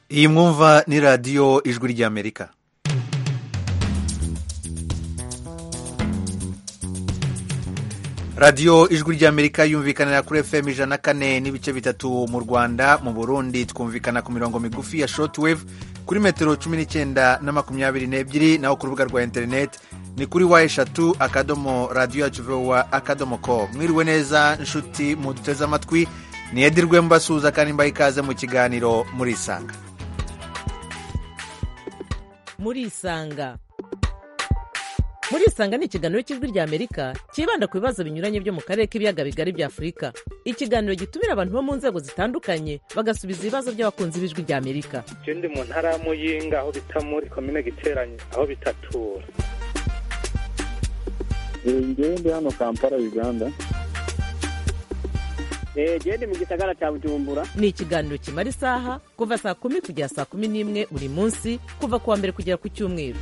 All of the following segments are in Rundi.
iyi mwumva ni radiyo ijwi ry'amerika radiyo ijwi ry'amerika yumvikanira kuri fm ijana na kane n'ibice bitatu mu rwanda mu burundi twumvikana ku mirongo migufi ya shortwave kuri metero cumi n'icyenda na makumyabiri n'ebyiri naho ku rubuga rwa interineti ni kuri wa eshatu akadomo radiyo yacu vowa akadomo ko mwiriwe neza nshuti muduteze amatwi ni edirwe mbasuhuza kandi mbaha ikaze mu kiganiro murisanga murisanga murisanga ni ikiganiro cy'ijwi rya amerika cyibanda ku bibazo binyuranye byo mu karere k'ibiyaga bigari bya afurika ikiganiro gitumira abantu bo mu nzego zitandukanye bagasubiza ibibazo by'abakunzi b'ijwi rya amerika je ndi mu ntara ya muyinga aho bita muri komine giteranye aho bitatura ngewe ndi hano kampala uganda gende mu gisagara cya bujumbura ni ikiganiro kimara isaha kuva saa kumi kugera saa kumi n'imwe buri munsi kuva ku wa mbere kugera ku cyumweru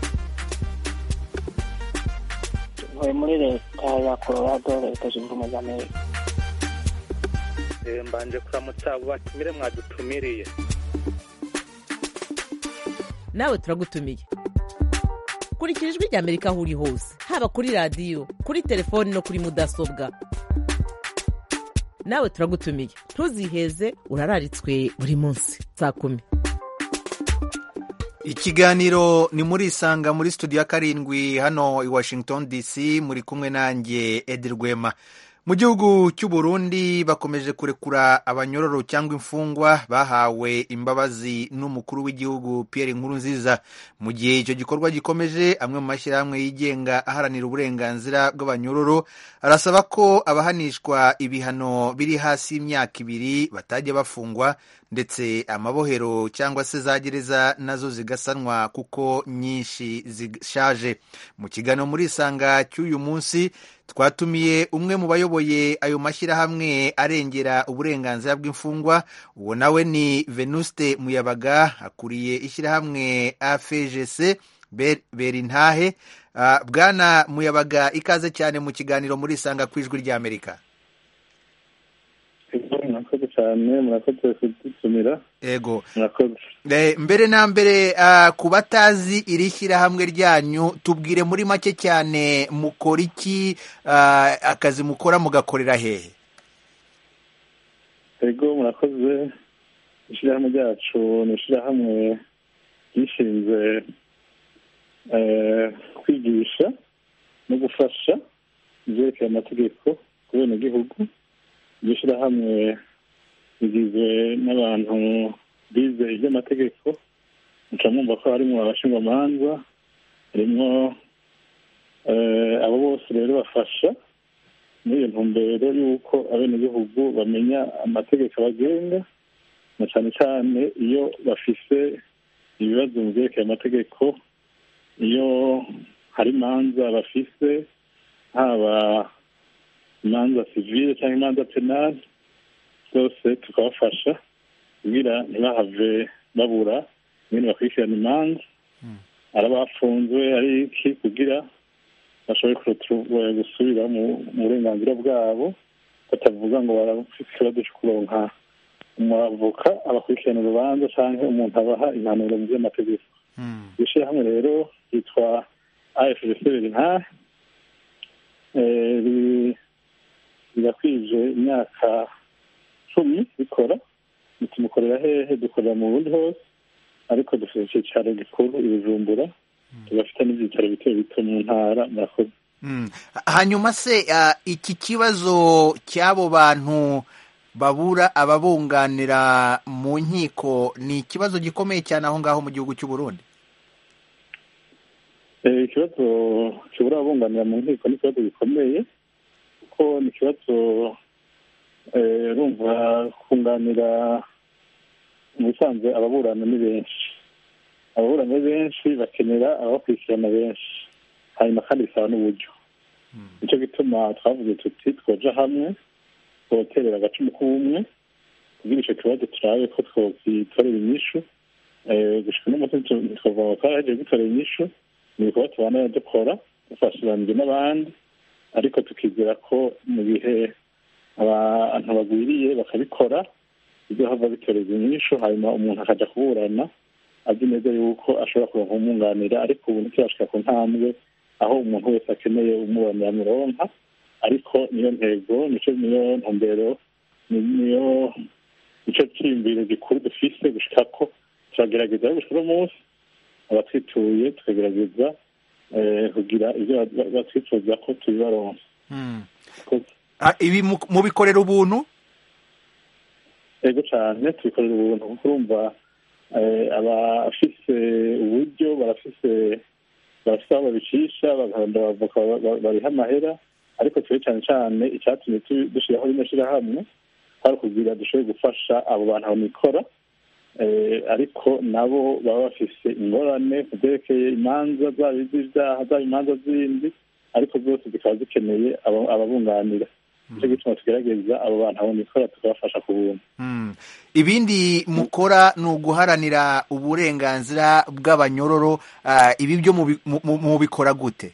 ntuye muri leta ya colorado leta zunze ubumwe za amerika Eh, mbanje kuramutsa abo batumire mwadutumiriye nawe turagutumiye kurikira ijwi rya amerika aho uri hose haba kuri radiyo kuri telefoni no kuri mudasobwa nawe turagutumiye ntuziheze urararitswe buri munsi saa kumi ikiganiro ni muri isanga muri studio ya karindwi hano i washington dc muri kumwe nanjye edi rwema mu gihugu cy'u Burundi bakomeje kurekura abanyororo cyangwa imfungwa bahawe imbabazi n'umukuru w'igihugu Pierre Nkurunziza mu gihe icyo gikorwa gikomeje amwe mu mashyirahamwe yigenga aharanira uburenganzira bw'abanyororo arasaba ko abahanishwa ibihano biri hasi y'imyaka ibiri batajya bafungwa ndetse amabohero cyangwa se za gereza nazo zigasanwa kuko nyinshi zishaje mu kiganiro muri isanga cy'uyu munsi twatumiye umwe mu bayoboye ayo mashyirahamwe arengera uburenganzira bw'imfungwa uwo nawe ni venuste muyabaga akuriye ishyirahamwe afgc berintahe uh, bwana muyabaga ikaze cyane mu kiganiro muri isanga ku ijwi ry'amerika murakoze cyane murakoze kudutumira ego murakoze Eh, mbere na mbere ah, ku batazi iri shyirahamwe ryanyu tubwire muri make cyane mukora iki ah, akazi mukora mugakorera hehe ego murakoze ishyirahamwe ryacu ni ishyirahamwe ryishinze eh, kwigisha no gufasha ibyerekeye amategeko ku benegihugu iryo shyirahamwe rigizwe n'abantu bize iby'amategeko muca mwumva ko harimo abashinjwamanza harimo eh, abo bose rero bafasha muri iyo ntumbero y'uko abenegihugu bamenya amategeko abagenga na cyane cyane iyo bafise ibibazo mu byerekeye amategeko iyo hari imanza bafise haba imanza sivile cyangwa imanza penali zose tukabafasha kugira ntibahave babura ibintu bakurikirana imanza ari abafunzwe ari iki kugira bashobore kuretura gusubira mu mu burenganzira bwabo batavuga ngo barafite ikibazo cyo kuronka umwavoka abakurikirana urubanza cyangwa umuntu abaha impanuro mu by'amategeko Hmm. iryo shyirahamwe rero ryitwa afgc berintahe rirakwije imyaka cumi rikora tumukorera hehe dukorera mu bundi hose ariko dufite icyicaro gikuru i bujumbura tugafite n'ibyicaro bito bito mu ntara murakoze Hmm. hanyuma se ah, iki kibazo cy'abo bantu babura ababunganira mu nkiko ni ikibazo gikomeye cyane aho ngaho mu gihugu cy'u Burundi Eh, ikibazo kibura abunganira mu nkiko ni ikibazo gikomeye kuko ni ikibazo eh, urumva kunganira mu bisanzwe ababurana ni benshi ababurana ni benshi bakenera abakurikirana benshi hanyuma kandi bisaba n'uburyo nicyo gituma twavuze tuti twoja hamwe twoterera agacumu k'ubumwe kugira icyo kibazo turabe ko twokitorera inyishu Eh, gushika n'umuti twavuga ngo twarahejeje gutorera inyishu ni ibikorwa tubana dukora dufashiranije n'abandi ariko tukizera ko mu gihe abantu bagwiriye bakabikora bizohava bitoreza inyishu hanyuma umuntu akaja kuburana azi neza yuko ashobora kuronka umwunganira ariko ubu ntikirashika ku ntambwe aho umuntu wese akeneye umuburanira mironka ariko niyo ntego nico niyo ntumbero ni- niyo nico ciyumviro gikuru dufise gushikako turagerageza gushika uno munsi abatwituye tukagerageza eh, kugira ivyo ba- ba- batwifuza ko tubibaronsa Mm. Ko- Ah, ibi mu- mubikorera ubuntu ego cyane tubikorera ubuntu kuko urumva eh, abafise uburyo barafise barafise aho babicisha bagahonda abavoka ba- ba- bariha amahera ariko twe cyane cyane icyatumye tu- dushyiraho rino shyirahamwe hari ukugira dushobore gufasha abo bantu babikora eh, ariko nabo baba bafise ingorane ku byerekeye imanza zaba iz'ibyaha zaba imanza zindi ariko zose zikaba zikeneye aba- ababunganira nicyo gituma tugerageza abo bantu babikora tukabafasha ku buntu Mm. ibindi mukora ni uguharanira uburenganzira bw'abanyororo ah, ibi byo mubi- mu- mu- mubikora gute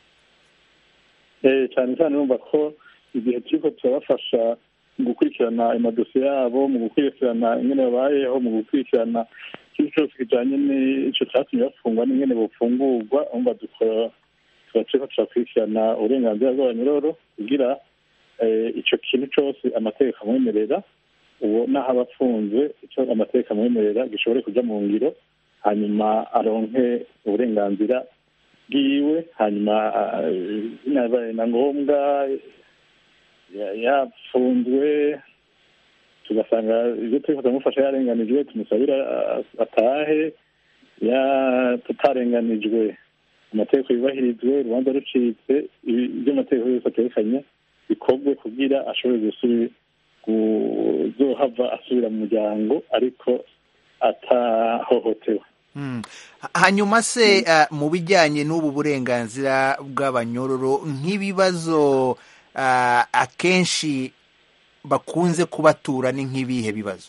Eh, cyane cyane urumva ko igihe turiko turabafasha mu gukurikirana amadosiye yabo mu gukurikirana ingene babayeho mu gukurikirana ikintu cyose kijanye n'ico catumye bafungwa n'ingene bofungurwa urumva dukora tuba turiko turakurikirana uburenganzira bw'abanyororo kugira eh, ico kintu cose amategeko amwemerera uwo n'aho aba afunzwe ico amategeko amwemerera gishobore kuja mu ngiro hanyuma aronke uburenganzira bwiwe hanyuma ah, binabaye na ngombwa ya- yapfunzwe tugasanga ibyo turiko turamufasha yarenganijwe tumusabira ah, atahe ya tutarenganijwe amategeko yubahirizwe urubanza rucitse ibi- ibyo amategeko yose atekanye bikorwe kugira ashobore gusubira kuzohava asubira mu muryango ariko atahohotewe Mm. Ha- hanyuma se ah, mu bijyanye n'ubu burenganzira bw'abanyororo nk'ibibazo ah, akenshi bakunze kubatura ni nk'ibihe bibazo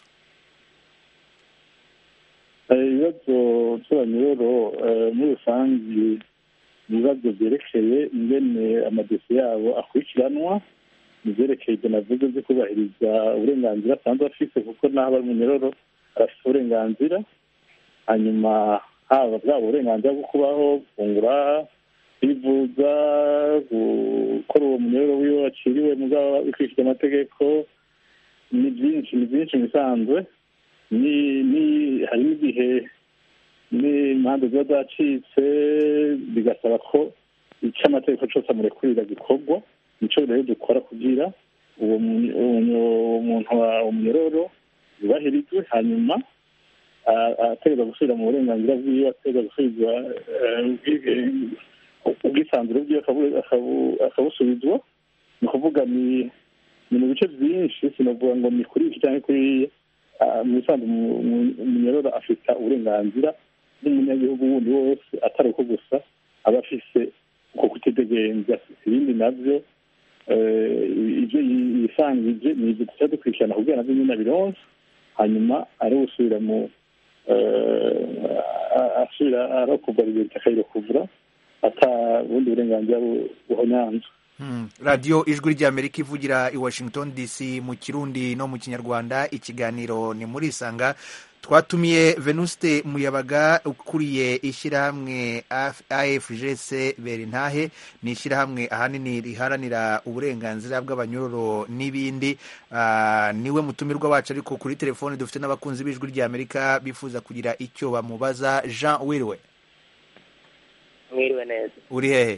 Eh, ibibazo by'abanyororo eh, muri rusange ni ibibazo byerekeye ingene amadosiye yabo akurikiranwa ni ibyerekeye ibyo navuze byo kubahiriza uburenganzira asanzwe afise kuko n'aho aba ari umunyororo arafite uburenganzira hanyuma haba bwaba uburenganzira bwo kubaho gufungura kwivuza gukora uwo munyororo wiwe waciriwe mugabo bikurikije amategeko ni byinshi ni byinshi mu bisanzwe ni ni hari n'igihe n'impande ziba zacitse bigasaba ko icyo amategeko cyose amurekurira gikorwa nicyo rero dukora kugira uwo mu- uwo muntu wa umunyororo yubahirizwe hanyuma a- ategereza gusubira mu burenganzira bwiwe ategereza gusubizwa eh, ubwige- ubwisanzure bwiwe akabu- akabu- akabusubizwa ni ukuvuga ni ni mu bice byinshi sinavuga ngo ni kuri iki cyangwa kuriya Ah, mu bisanzwe umu- umu- umunyororo afite uburenganzira n'umunyagihugu wundi wose atari uko gusa aba afise uko kutidegenza ibindi navyo eh, ibyo yi- yisangije ni ibyo tuca dukurikirana kugira navyo nyine abironse hanyuma ari gusubira mu eh, a- asubira arokorwa liberite akayirekuvura ata bundi burenganzira bu- buhonyanzwe Mm. radiyo ijwi ry'amerika ivugira i washington dc mu kirundi no mu kinyarwanda ikiganiro ni muri isanga twatumiye venuste muyabaga ukuriye ishyirahamwe Af- afgc berintahe ni ishyirahamwe ahanini riharanira uburenganzira bw'abanyororo n'ibindi Ah, niwe mutumirwa wacu ariko kuri telefone dufite n'abakunzi b'ijwi ry'amerika bifuza kugira icyo bamubaza jean wiriwe mwiriwe neza uri hehe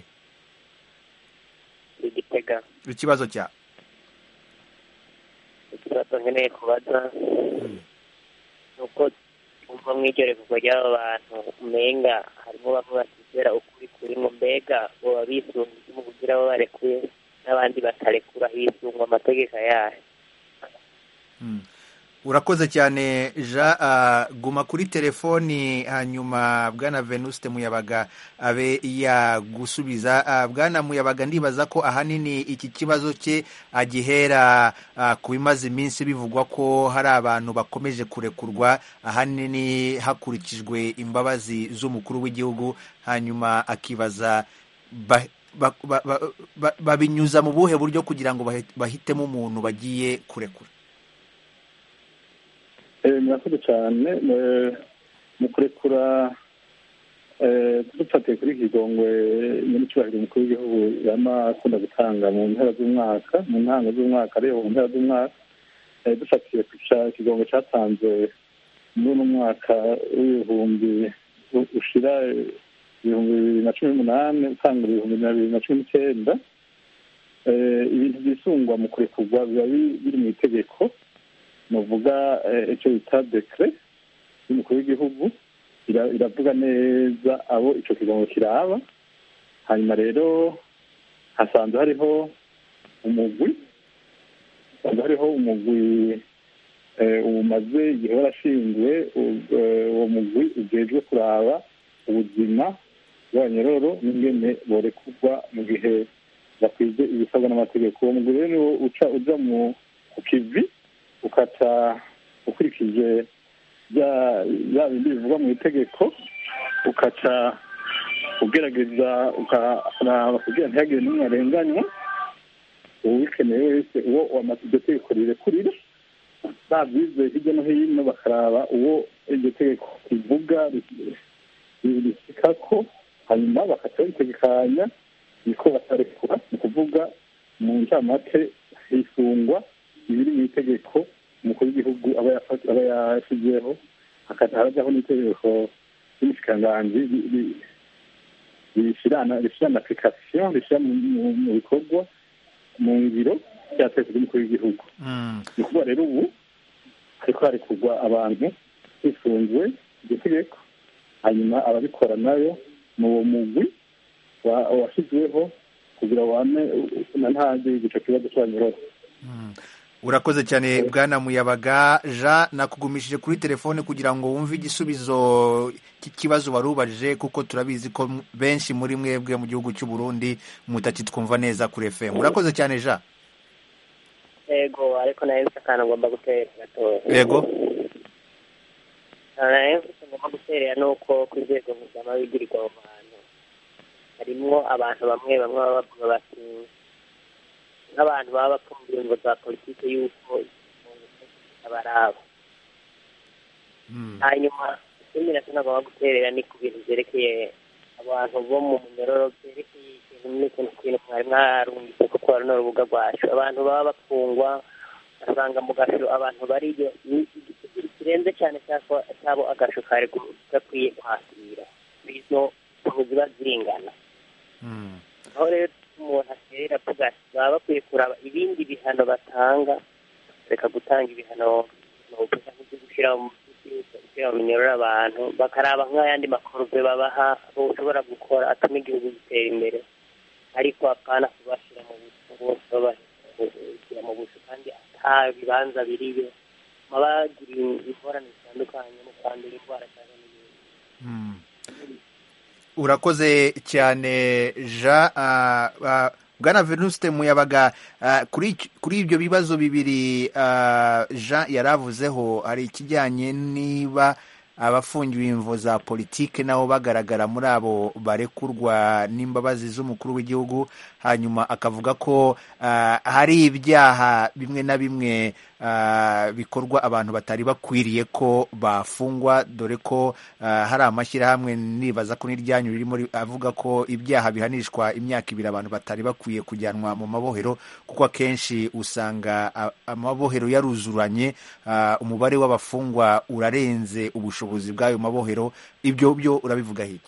igitega ikibazo cya ikibazo nkeneye kubaza ni uko umva mw'iryo revugwa ry'aba bantu umenga harimo bamwe batizera ukuri kurimo mbega boba bisunga iki mu kugira abo barekuye n'abandi batarekura hisungwa amategeko yayo Mm. urakoze cyane jean ah, guma kuri telefoni hanyuma bwana venuste muyabaga abe yagusubiza Ah, bwana muyabaga ndibaza ko ahanini iki kibazo cye agihera ah, ku bimaze iminsi bivugwa ko hari abantu bakomeje kurekurwa ahanini hakurikijwe imbabazi z'umukuru w'igihugu hanyuma akibaza ba- ba- ba- ba- ba- babinyuza mu buhe buryo kugira ngo bahe- bahitemo umuntu bagiye kurekura Eh, murakoze cyane Eh, mu kurekura eh, dufatiye kuri kigongwe nyiri cyubahiro umukuru w'igihugu yama akunda gutanga mu mpera z'umwaka mu ntango z'umwaka ariyo mu mpera z'umwaka Eh, dufatiye ku ca- kigongwe cyatanze muri uno mwaka w'ibihumbi u- ushira eh, ibihumbi bibiri na cumi n'umunani utanga ibihumbi bibiri na cumi n'icyenda Eh, ibintu byisungwa mu kurekurwa biba bi- biri mu itegeko nuvuga eh, icyo bita dekre y'umukuru w'igihugu ira- iravuga neza abo ico kigongo kiraba hanyuma rero hasanzwe hariho umugwi hasanzwe hariho umugwi eh, umaze igihe warashinzwe u- eh, uwo mugwi ujejwe kuraba ubuzima bw'abanyororo n'ingene borekurwa mu gihe bakwije ibisabwa n'amategeko uwo mugwi rero niwo uca uja mu ku kivi ukaca ukurikije bya bya bindi bivugwa mu itegeko ukaca ugerageza ukaraba kugira ntihagire n'umwe arenganywa uwikeneye wese uwo wamaze iryo tegeko rirekurira babyize hirya no hino bakaraba uwo iryo tegeko rivuga risika hanyuma bakaca babitegekanya niko batarekura ni ukuvuga mu ncamake hisungwa ibiri mu itegeko umukuru w'igihugu aba yafa- aba yashyizeho hakaza harajyaho n'itegeko ry'umushikiranganji ri- ri- rishyirana rishyirana application rishyira mu- mu- mu bikorwa mu ngiro rya tegeko ry'umukuru w'igihugu Mm. ni ukuvuga rero ubu hariko harekurwa abantu hisunzwe iryo tegeko hanyuma ababikora nayo ni uwo mugwi wa- washyizweho kugira wame na ntaze igico kibazo cy'abanyururu urakoze cyane bwana muyabaga jean nakugumishije kuri telefone kugira ngo wumve igisubizo cy'ikibazo wari ubajije kuko turabizi ko m- benshi muri mwebwe mu gihugu cy'u Burundi mutakitwumva neza kuri fm urakoze cyane jean yego ariko nayo mfite akantu ngomba gutera gatoya yego nayo mfite ngomba guterera ni uko ku rwego mpuzamabigirirwa mu bantu harimwo abantu bamwe bamwe baba bavuga bati nk'abantu baba bapfumbiye ingo za politiki y'uko abaraba Mm. hanyuma ikindi nacyo nagomba guterera ni ku bintu byerekeye abantu bo mu munyororo byerekeye ikintu n'ikintu kintu mwari mwarungitse kuko hari n'urubuga rwacu abantu baba bafungwa ugasanga mu gasho abantu bariyo ni igiciro kirenze cyane cyangwa cyabo agasho kari gu- gakwiye kwakira izo ukuntu ziba zingana Mm. aho rero umuntu aterera avuga ati baba bakwiye kuraba ibindi bihano batanga reka gutanga ibihano novuga nk'ibyo gushyira mu gushyira mu minyororo abantu bakaraba nk'ayandi makorove babaha ushobora gukora atuma igihugu gitera imbere ariko apana kubashyira mu buso bose babashyira mu buso kandi ata bibanza biriyo baba bagiriye ingorane zitandukanye mu kwandura indwara cyangwa n'ibindi Mm. urakoze cyane jean ah, ah, bwana venuste muyabaga ah, kuri iki- kuri ibyo bibazo bibiri ah, jean yari avuzeho hari ikijyanye niba abafungiwe imvo za politike nabo bagaragara muri abo barekurwa n'imbabazi z'umukuru w'igihugu hanyuma akavuga ko ah, hari ibyaha bimwe na bimwe ah, bikorwa abantu batari bakwiriye ko bafungwa dore ko ah, hari amashyirahamwe nibaza ko n'iryanyu ririmo ri- avuga ko ibyaha bihanishwa imyaka ibiri abantu batari bakwiye kujyanwa mu mabohero kuko akenshi usanga ah, amabohero yaruzuranye ah, umubare w'abafungwa urarenze ubushobozi bw'ayo mabohero ibyo byo urabivuga iki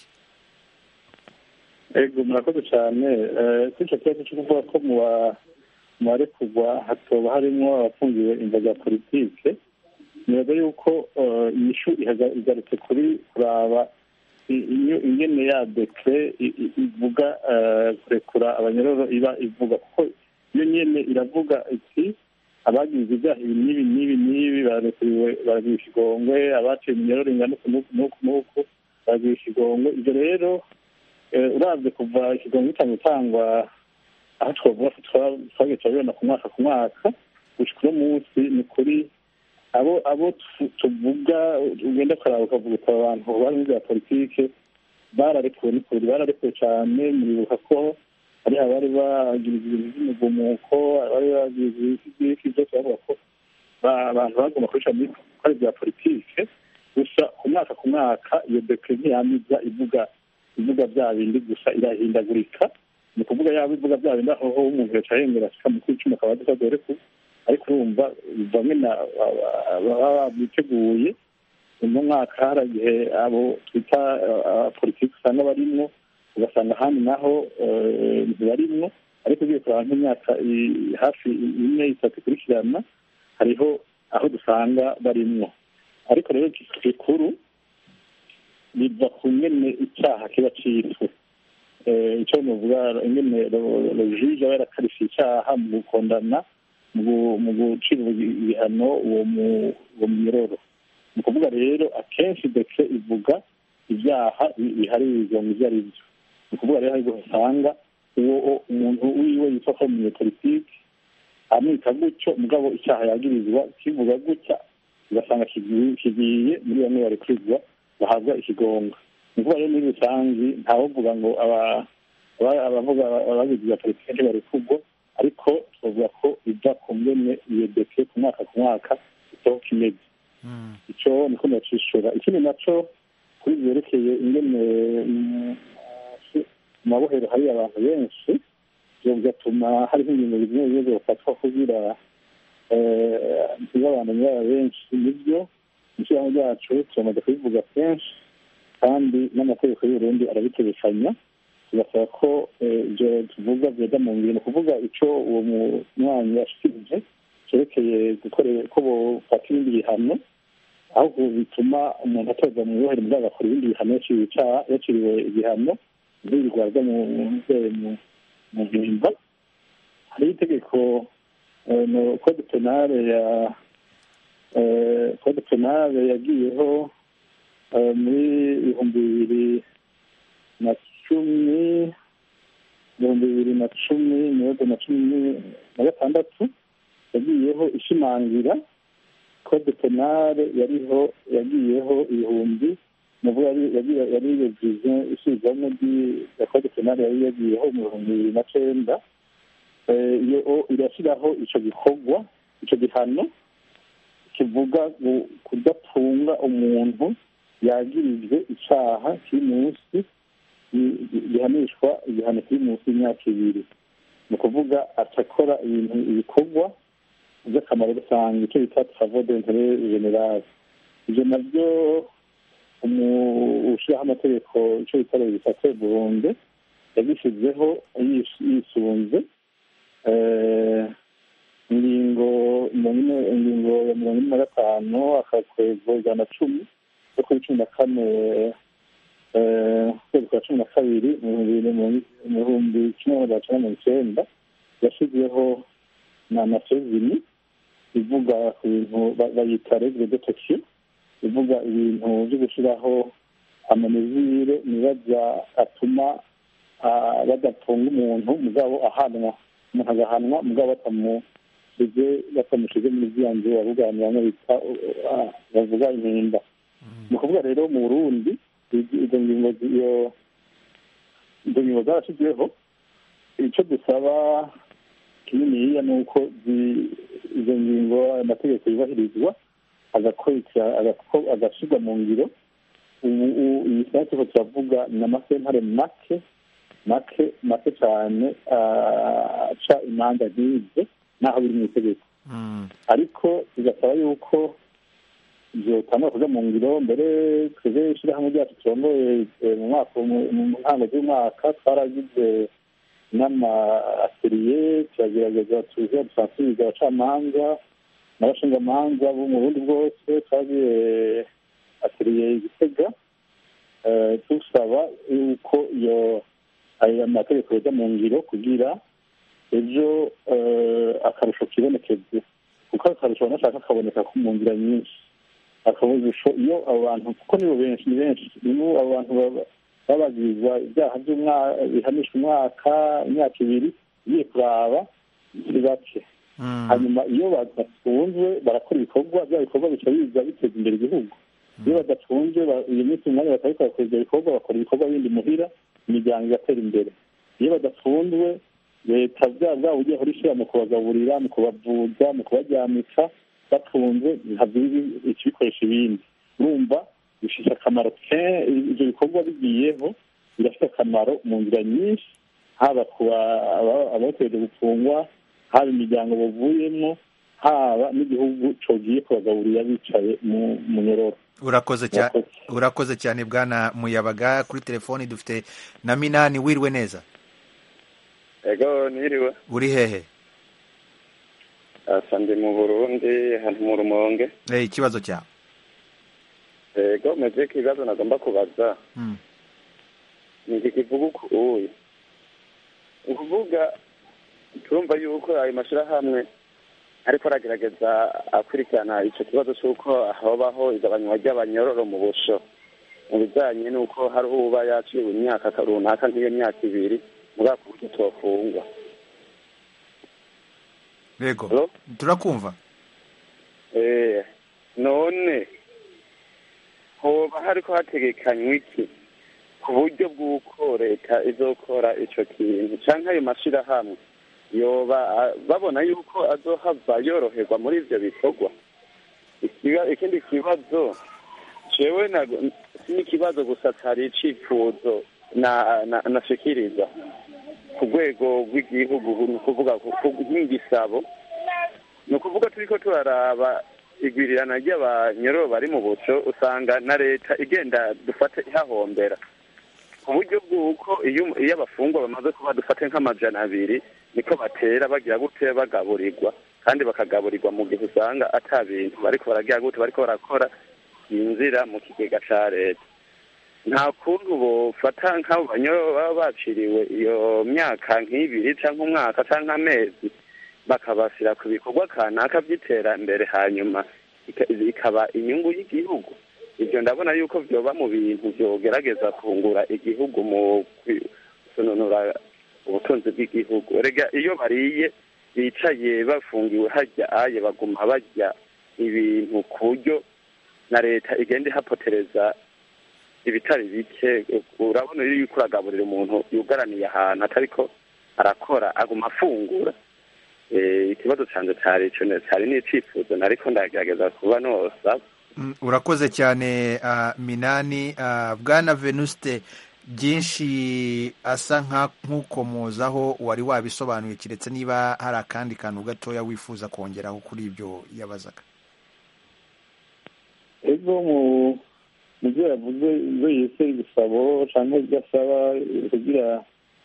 ego murakoze cyane Eh, kuri icyo kibazo cyo kuvuga ko mu ba- mu barekurwa hatoba harimo abafungiwe imvo za politike nibaza yuko eh, inyishu ihaga- igarutse kuri kuraba i- iyo- ingene ya dekre i- i- ivuga eh, kurekura abanyororo iba ivuga kuko iyo nyene iravuga iti abagize ibyaha ibi n'ibi n'ibi n'ibi barekuriwe baragira ikigongwe abaciye iminyororo ingana uku n'uku n'uku n'uku baragira ikigongwe ibyo rero eh, uravye kuva ikigongo gitanga gutangwa aho twavuga ko twa- twagiye turabibona ku mwaka ku mwaka gushika uno munsi ni kuri abo abo tu- tuvuga ugenda ukaraba ukavuga uti aba bantu bari muri bya politike bararekuwe ni kuri bararekuwe cyane muribuka ko hari abari bagira ibintu by'umugumuko abari bagira ibiki byose bavuga ko ba- abantu bagomba kubica muri ko ari ibya politike gusa ku mwaka ku mwaka iyo dekre ntiyamiza ivuga ivuga bya bindi gusa irahindagurika ni ukuvuga yaba ivuga bya bindi aho umuntu yaca yemera ashika mu kwicumi akaba adashobora ku ariko urumva bamwe baba biteguye uno mwaka hari igihe abo twita politiki usanga barimwo ugasanga ahandi naho ntibarimwo ariko ugiye kuraba nk'imyaka hafi ine itatu ikurikirana hariho aho dusanga barimwo ariko rero gikuru biva ku ngene icyaha kiba cyiswe icyo nuvuga ingene rojije aba yarakarishije icyaha mu gukondana mu gucira ibihano uwo munyororo ni ukuvuga rero akenshi ndetse ivuga ibyaha biharirwa mu byo ari byo ni ukuvuga rero ariko usanga uwo umuntu wiwe yitwa ko umunyepolitiki amwita gutyo mugabo icyaha yagirizwa kivuga gutya ugasanga kigiye muri bamwe barekurirwa bahabwa ikigonga ni ukuvuga rero muri rusange ntawovuga ngo abavuga abagizi ba politiki ntibarekurwa ariko twavuga ko biva ku ngene iyo deke ku mwaka ku mwaka itaho kimeze icyo niko nacishura ikindi naco kuri byerekeye ingene mu mabohero hari abantu benshi ibyo bigatuma hariho ingingo zimwe zimwe zibafatwa kugira ntibabane muri benshi nibyo ishyirahamwe ryacu turamaze kubivuga kenshi kandi n'amategeko y'uburundi arabitegekanya tugasaba ko ibyo tuvuga byajya mu ngiro ni ukuvuga icyo uwo munywanyi yashikirije cyerekeye ko bofata ibindi bihano ahubwo bituma umuntu atoza mu bohero mugabo agakora ibindi bihano yaciriwe igihano ntibirirwa mu mpimba hariho itegeko kode penale ya kode penale yagiyeho muri ibihumbi bibiri na cumi ibihumbi bibiri na cumi mirongo na cumi na gatandatu yagiyeho ishimangira kode penale yariho yagiyeho ibihumbi muvuga yari yagize isubizwamo ya kode penale yari yagiyeho mu bihumbi bibiri na cenda iyo irashyiraho ico gikorwa ico gihano kivuga kudatunga umuntu yagirijwe icaha kiri munsi gihanishwa igihano kiri munsi y'imyaka ibiri ni ukuvuga acakora ibintu ibikorwa by'akamaro rusange icyo bita travaux d'interet general ibyo nabyo ushyiraho amategeko icyo bita legislateur burundu yabishyizeho yisunze ingingo ingingo ya mirongo ine na gatanu akakwego ijana na cumi yo kuri cumi na kane ukwezi kwa cumi na kabiri mu bihumbi kimwe magana cyenda mirongo icyenda yashyizeho na nasezini ivuga ku bintu bayita regire detection ivuga ibintu byo gushyiraho amanezire nibaza atuma badatunga umuntu mugabo ahanwa umuntu agahanwa mugabo batamushyize batamushyize muri ziriya nzu bavuganira bamwe bita bavuga impinda ni ukuvuga rero mu burundi izo ngingo izo ngingo zarashyizweho icyo dusaba kininiya ni uko izo ngingo amategeko yubahirizwa agashyirwa mu ngiro ubu iyi saha turiko turavuga ni amasentare make make make cyane aca imanza nk'izo n'aho biri mu itegeko ariko bigasaba yuko byotangwa kuja mu ngiro mbere twebwe ishyirahamwe ryacu turongoye mu mwaka mu ntango z'umwaka twaragize n'amaateliye turagerageza tuza dusansibiza abacamanza n'abashingamanza bo mu burundi bwose twagiye ateliye igitega dusaba yuko iyo ayo mategeko yoja mu ngiro kugira ejo akarusho kibonekeze kuko akarusho banashaka kaboneka mu nzira nyinshi akaburisho iyo abo bantu kuko nibo benshi ni benshi nibo abo bantu babagiriza ibyaha bihanishwa umwaka imyaka ibiri ugiye kuraba si bake hanyuma iyo badafunzwe barakora ibikorwa bya bikorwa bica biza biteza imbere igihugu iyo badafunzwe iyo minsi umwanya batabikora kora ibyo bikorwa bakora ibikorwa bindi muhira imiryango igatera imbere iyo badafunzwe leta bya bwaba ugiye hora ishyira mu kubagaburira mu kubavuza mu kubaryamika batunze ikibikoresha ibindi urumva bifite akamaro ibyo bikorwa bigiyeho birafite akamaro mu nzira nyinshi haba ku abategereje gufungwa haba imiryango bavuyemo haba n'igihugu cogiye kubagaburira bicaye mu nyororo urakoze cyane urakoze cyane bwana muyabaga kuri telefoni dufite na minani wiriwe neza ego niriwe uri hehe asa ndi mu burundi hano mu rumonge ikibazo cyawe ego meze ikibazo nagomba kubaza ni iki kivuga uku uyu ni ukuvuga turumva yuko ayo mashyirahamwe ariko aragerageza akurikirana icyo kibazo cy'uko habaho igabanywa ry'abanyororo mu busho mu bijyanye n'uko hari uba yaciwe imyaka runaka nk'iyo myaka ibiri muri ako buryo tubafungwa yego turakumva none hoba hariko hategekanywa iki ku buryo bw'uko leta izokora icyo kintu cyangwa ayo mashyirahamwe yoba babona yuko azohava yoroherwa muri ibyo bikorwa ikindi kibazo jewe si n'ikibazo gusa cyari icifuzo nashikiriza ku rwego rw'igihugu ni ukuvuga nk'igisabo ni ukuvuga turi ko turaraba igwirirana ry'abanyororo bari mu buco usanga na leta igenda dufate ihahombera ku buryo bw'uko iyo abafungwa bamaze kuba dufate nk'amajana abiri niko batera bagira gute bagaburirwa kandi bakagaburirwa mu gihe usanga ata bintu bariko baragira gute bariko barakora yinjira mu kigega ca leta nta kuntu bofata nk'abo banyororo baba baciriwe iyo myaka nk'ibiri canke umwaka canke amezi bakabashyira ku bikorwa kanaka by'iterambere hanyuma ikaba inyungu y'igihugu ibyo ndabona yuko byoba mu bintu byogerageza kungura igihugu mu kunonora ubutunzi bw'igihugu rega iyo bariye bicaye bafungiwe hajya aye baguma bajya ibintu ku buryo na leta igenda ihapotereza ibitari bike urabona iyo uriko uragaburira umuntu yugaraniye ahantu atariko arakora aguma afungura ikibazo cyanjye cyari cyari n'icyifuzo nariko ndagerageza kuba nosaba urakoze cyane minani bwana venuste byinshi asa nk'ukomozaho wari wabisobanuye keretse niba hari akandi kantu gatoya wifuza kongeraho kuri ibyo yabazaga ego mu byo yavuze ibyo yise ibisabo cyangwa ibyo asaba kugira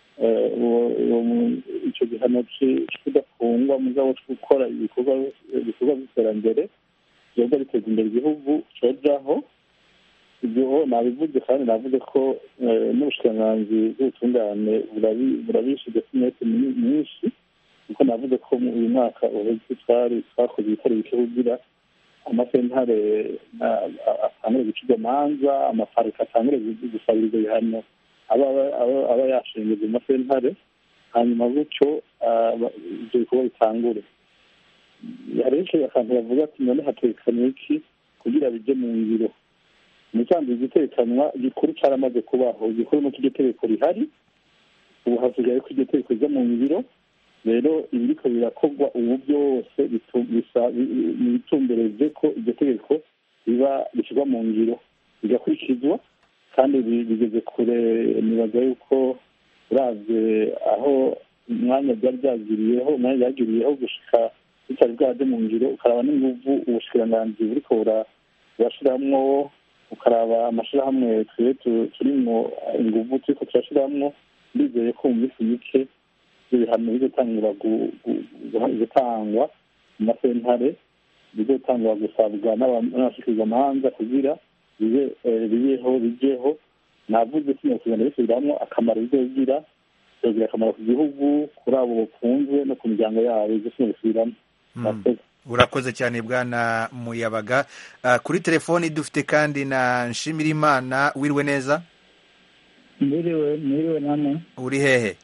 icyo gihano kidafungwa mugabo cyo gukora ibikorwa by'iterambere byoga biteza imbere igihugu cyojaho ibyo nabivuze kandi navuze ko n'ubushikiranganzi bw'ubutungane burabishije imyete myinshi kuko navuze ko uyu mwaka uheze twari twakoze ibitaro bike kugira amasentare atangure guca manza amaparike atangure gusabira ibyo bihano aba yashingiye mu masentare hanyuma gutyo ibyo bikorwa bitangure hari akantu bavuga ati none hatekanye iki kugira bijye mu ngiro umusanzu igitekanwa gikuru cyaramaze kubaho igikuru nuko iryo tegeko rihari ubu hasigaye ko iryo tegeko rijya mu ngiro rero ibiriko birakorwa ubu byose bitumbereze ko iryo tegeko riba rishyirwa mu ngiro bigakurikizwa kandi bigeze kure nibaza yuko uravye aho umwanya byari byagiriyeho umwanya byagiriyeho gushika bitari bwaje mu ngiro ukaraba n'inguvu ubushikiranganji buriko burashiramwo ukaraba amashirahamwe twe turimwo inguvu turiko turashiramwo ndizeye ko mu minsi mike ibyo bihano bizotangura gutangwa mu masentare bizotangura gusabwa n'abashikirizamanza kugira bibeho bijeho navuze ko kugenda bisubiramwo akamaro bizogira bizogira akamaro ku gihugu kuri abo bafunzwe no ku miryango yabo ibyo sino bisubiramo urakoze cyane bwana muyabaga kuri telefoni dufite kandi na nshimirimana wiriwe neza mwiriwe mwiriwe nane uri hehe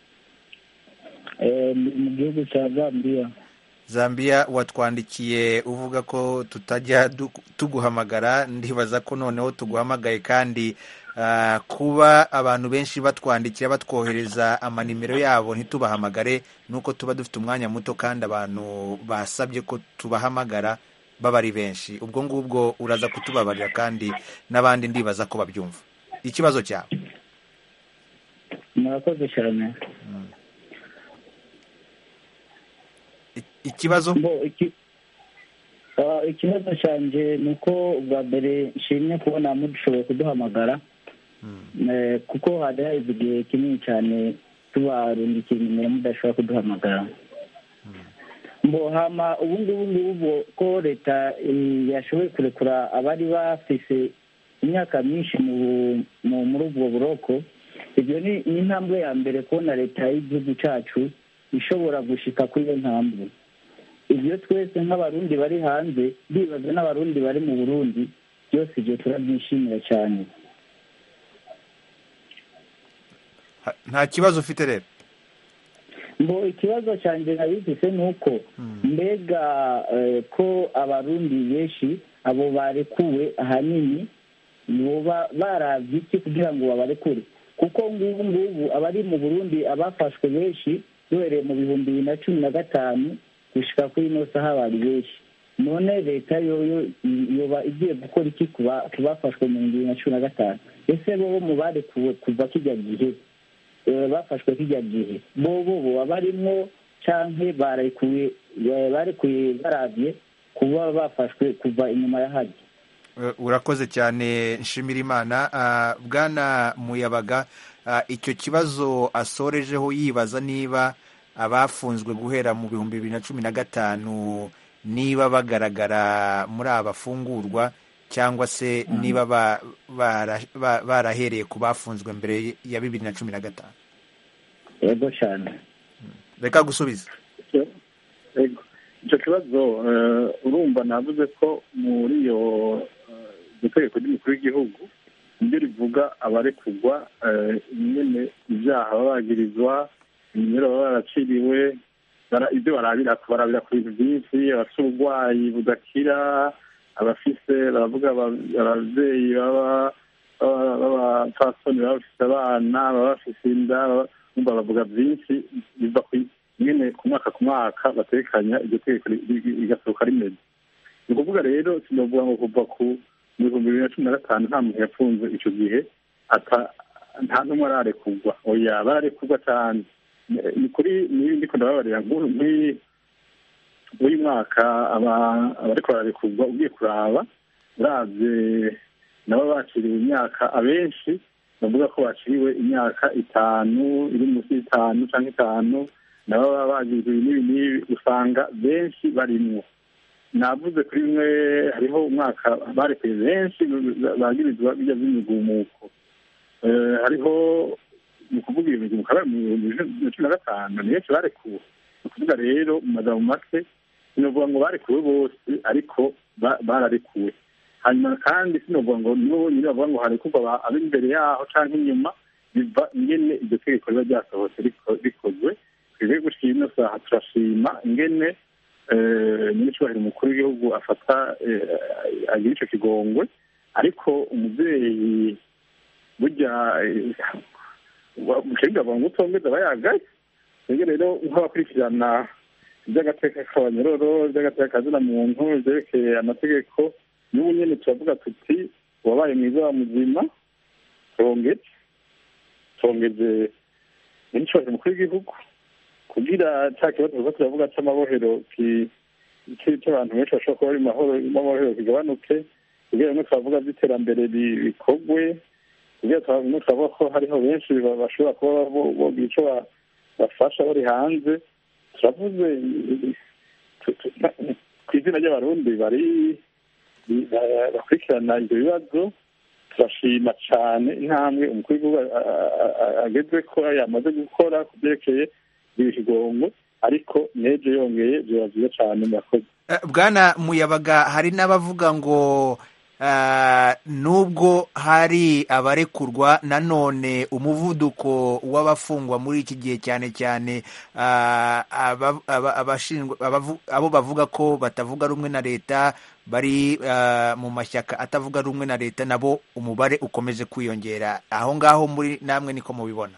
mu gihugu cya zambia zambia watwandikiye uvuga ko tutajya tuguhamagara ndibaza ko noneho tuguhamagaye kandi kuba abantu benshi batwandikira batwohereza amanimero yabo ntitubahamagare nuko tuba dufite umwanya muto kandi abantu basabye ko tubahamagara baba ari benshi ubwo ngubwo uraza kutubabarira kandi n'abandi ndibaza ko babyumva ikibazo cyawe murakoze cyane I- ikibazo Bo, iki- Ah, ikibazo cyanjye ni uko ubwa mbere nshimye kubona mudushoboye kuduhamagara Eh, kuko hari haheze igihe kinini cyane tubarungikiye nimero mudashobora kuduhamagara mbo hama ubu ngubu ngubu ko leta eh, yashoboye kurekura abari bafise imyaka myinshi mu- mu- muri ubwo buroko ibyo ni ni intambwe ya mbere kubona leta y'igihugu cyacu ishobora gushika kuri iyo ntambwe ibyo twese nk'abarundi bari hanze bibaza n'abarundi bari mu burundi byose ibyo turabyishimira cyane Ha- nta kibazo ufite rero ngo ikibazo cyanjye nabifise ni uko mbega eh, ko abarundi benshi abo barekuwe ahanini boba baravye iki kugira ngo babarekure kuko ngubu ngubu abari mu burundi abafashwe benshi duhereye mu bihumbi bibiri na cumi na gatanu gushika kuri ino saha bari benshi none leta yoyo yoba igiye gukora iki ku ba- ku bafashwe mu bihumbi bibiri na cumi na gatanu ese bobo mu barekuwe kuva kijya gihe eh, bafashwe kijya gihe bobo boba barimwo canke barekuye eh, barekuye baravye kuba bafashwe kuva inyuma ya hajya Eh, urakoze cyane nshimira imana Ah, bwana muyabaga ah, icyo kibazo asorejeho yibaza niba abafunzwe guhera mu bihumbi bibiri na cumi na gatanu niba bagaragara muri abafungurwa cyangwa se niba ba- bara- ba- barahereye ku bafunzwe mbere ya bibiri na cumi na gatanu yego cyane reka gusubiza Ego. icyo kibazo eh, urumva navuze ko muri iyo eh, iryo tegeko ry'umukuru w'igihugu niryo rivuga abarekurwa eh, nyene ibyaha baba bagirizwa iminyero baba baraciriwe bara- ibyo barabira barabira ku bintu byinshi abafite uburwayi budakira abafise baravuga aba- ababyeyi baba baba- b'abapfasoni baba bafite abana baba bafite inda baba- bumva bavuga byinshi biva ku nyine ku mwaka ku mwaka batekanya iryo tegeko ri- ri- rigasohoka rimeze ni ukuvuga rero sinavuga ngo kuva ku bihumbi bibiri na cumi na gatanu nta muntu yafunze icyo gihe ata- nta n'umwe ararekurwa oya bararekurwa cyane Ni- ni kuri niba ndiko ndababarira nk'uyu nk'iyi uyu mwaka aba- abariko bararekurwa ugiye kuraba uravye nabo baciriwe imyaka abenshi bavuga ko baciriwe imyaka itanu iri munsi y'itanu cyangwa itanu nabo baba bagiriwe n'ibi n'ibi usanga benshi barimwo navuze kuri bimwe hariho umwaka barekuye benshi bagirizwa bijya by'imigumuko Eh, hariho ni ukuvuga iyo migumuko yabaye mu bihumbi bibiri na cumi na gatanu ni benshi barekuwe ni ukuvuga rero mu magambo make sinovuga ngo barekuwe bose ariko ba- bararekuwe hanyuma kandi sinovuga ngo nibo nyine bavuga ngo harekurwa aba- ab'imbere yaho canke inyuma biva ingene iryo tegeko riba ryasohotse riko- rikozwe twebwe gushika ino saha turashima ingene eh, nyir'icyubahiro umukuru w'igihugu afata eh, agira ico kigongwe ariko umuvyeyi burya mukenga bavuga ngo utongeza aba yagaye twebwe rero nk'abakurikirana iby'agateka k'abanyororo iby'agateka kazina muntu ibyerekeye amategeko n'ubu nyene turavuga tuti wabaye mwiza wa muzima tongeze tongeze nyir'icyubahiro umukuru w'igihugu kugira cya kibazo tuza turavuga cy'amabohero ki- ki- cy'abantu benshi bashobora kuba bari mu mahoro amabohero kigabanuke kugira ngo twavuga by'iterambere ri- rikorwe kugira ngo turavuga ko hariho benshi ba- bashobora kuba bo- bogira ico ba- bafasha bari hanze turavuze tu- tu- ku izina ry'abarundi bari ba- bakurikirana ibyo bibazo turashima cyane intambwe umukuru w'igihugu a- a- a- ageze ko yamaze gukora ku byerekeye ibigongo ariko n'ejo yongeye byaba byiza cyane murakoze Eh, bwana muyabaga hari n'abavuga ngo ah, nubwo hari abarekurwa nanone umuvuduko w'abafungwa muri iki gihe cyane cyane ah, aba- aba- abashinzwe abavu- abo bavuga ko batavuga rumwe na leta bari ah, mu mashyaka atavuga rumwe na leta nabo umubare ukomeje kwiyongera aho ngaho muri namwe niko mubibona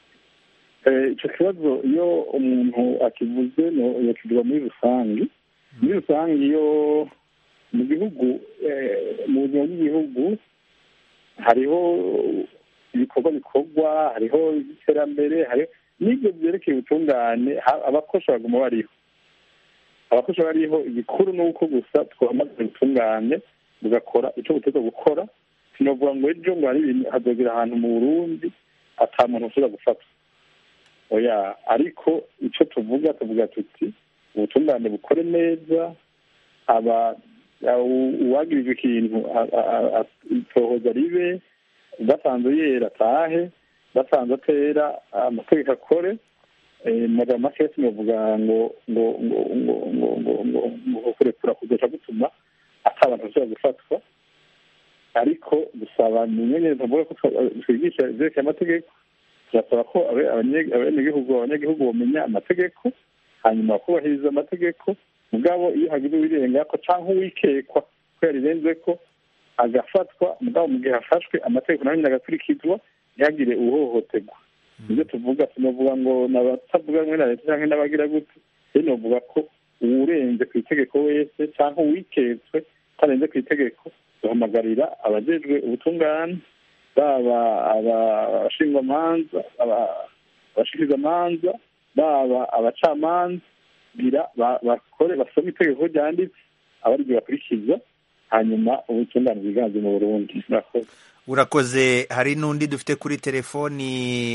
Eh, icyo kibazo iyo umuntu akivuze no- yakivuga muri rusange muri rusange iyo mu gihugu mu buzima bw'igihugu hariho ibikorwa bikorwa hariho iterambere hariho n'ibyo byerekeye ubutungane abakosha baguma bariho abakosha bariho igikuru ni uko gusa twamaze ubutungane bugakora icyo buteza gukora sinavuga ngo ejo ngo hari ibintu hazogera ahantu mu burundi ata muntu ushobora gufatwa oya ariko icyo tuvuga tuvuga tuti ubutungane bukore neza aba uwagirijwe ikintu itohoza ribe basanze yera atahe basanze atera amategeko akore magambo make sinavuga ngo ngo ngo ngo ngo ngo ngo ngo kurekura kuzoca gutuma ata abantu bashobora gufatwa ariko dusaba ni inyenyeri tuvuga ko twigisha ibyerekeye amategeko turasaba ko abenegihugu abanyagihugu bamenya amategeko hanyuma bakubahiriza amategeko mugabo iyo hagize uwirenga ko cyangwa uwikekwa ko yarirenze ko agafatwa mugabo mu gihe hafashwe amategeko nayo nyine agakurikizwa ntihagire uhohoterwa nibyo tuvuga tunavuga ngo n'abatavuga rumwe na leta cyangwa n'abagira gute rero novuga ko uwurenze ku itegeko wese cyangwa uwiketswe utarenze ku itegeko duhamagarira abajejwe ubutungane baba abashingwamanza abashikirizamanza baba abacamanza gira bakore basome itegeko ryanditse aba ariryo bakurikiza hanyuma ubutungane bwiganze mu burundi murakoze urakoze hari n'undi dufite kuri telefoni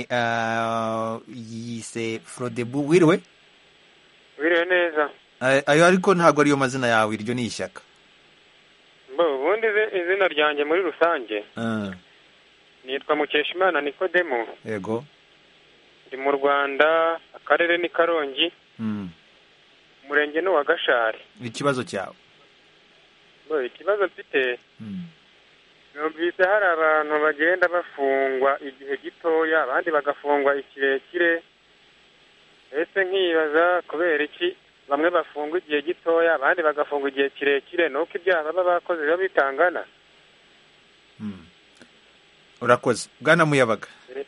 yise frodebu wiriwe wiriwe neza ayo ariko ntabwo ariyo mazina yawe iryo ni ishyaka ubundi izina ryanjye muri rusange nitwa mukeshimana nikodemo yego ndi mu rwanda akarere ni karongi umurenge ni uwa gashari ikibazo cyawe ikibazo mfite numvise hari abantu bagenda bafungwa igihe gitoya abandi bagafungwa ikirekire ese nkibaza kubera iki bamwe bafungwa igihe gitoya abandi bagafungwa igihe kirekire ni uko ibyaha baba bakoze biba bitangana urakoze bwana muyabaga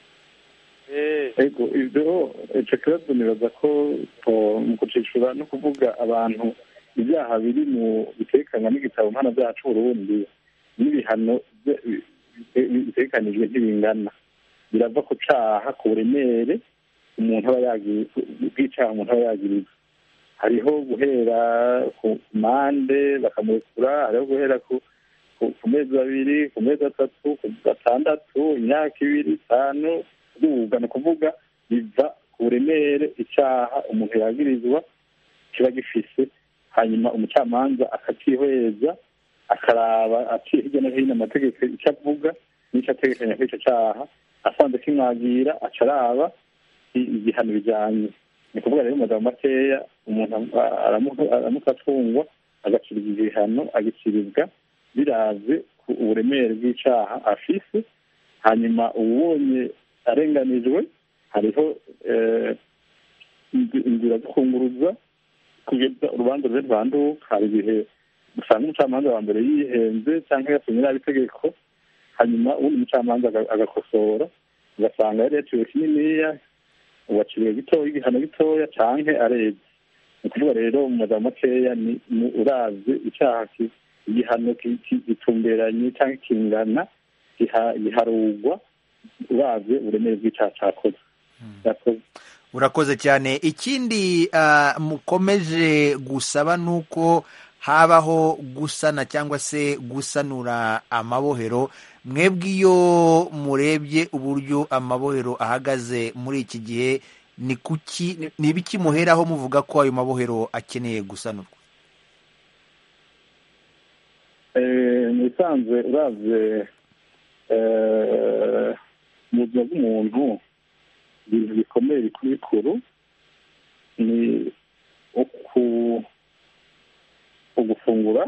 ego ibyo icyo kibazo nibaza ko mu gucishura no kuvuga abantu ibyaha biri mu bitekanywa n'igitabo mpanabyaha cy'uburundi n'ibihano bitekanijwe ntibingana birava ku caha ku buremere umuntu aba yagiye bw'icaha umuntu aba yagiriza hariho guhera ku mande bakamurekura hariho guhera ku ku mezi abiri ku mezi atatu ku gatandatu imyaka ibiri itanu kuduga ni ukuvuga biva ku buremere icaha umuntu yagirizwa kiba gifise hanyuma umucamanza akakihweza akaraba aciye hirya no hino amategeko icyo avuga n'icyo ategekanya kuri icyo cyaha asanze kimwagira aca araba igihano bijyanye ni ukuvuga rero mu magambo makeya umuntu aramuka atungwa agacirwa igihano agiciribwa biraze ku uburemere bw'icyaha afise hanyuma ubonye arenganijwe hariho inzira zo kunguruza kugeza urubanza rwe rwanduka hari igihe usanga umucamanza wa mbere yihenze cyangwa yasomye nabi itegeko hanyuma ubundi umucamanza agakosora ugasanga yari yaciwe kininiya uwaciriwe gitoya igihano gitoya canke arebye ni ukuvuga rero mu magambo makeya ni uravye icyaha igihano gitumberanye cyangwa kingana giharugwa uravye uburemere bw'icyaha cakoze urakoze cyane ikindi mukomeje gusaba ni uko habaho gusana cyangwa se gusanura amabohero mwebwe iyo murebye uburyo amabohero ahagaze muri iki gihe ni kuki ni ibiki muheraho muvuga ko ayo mabohero akeneye gusanurwa mu bisanzwe uravye mu buzima bw'umuntu ibintu bikomeye bikuru bikuru ni ugufungura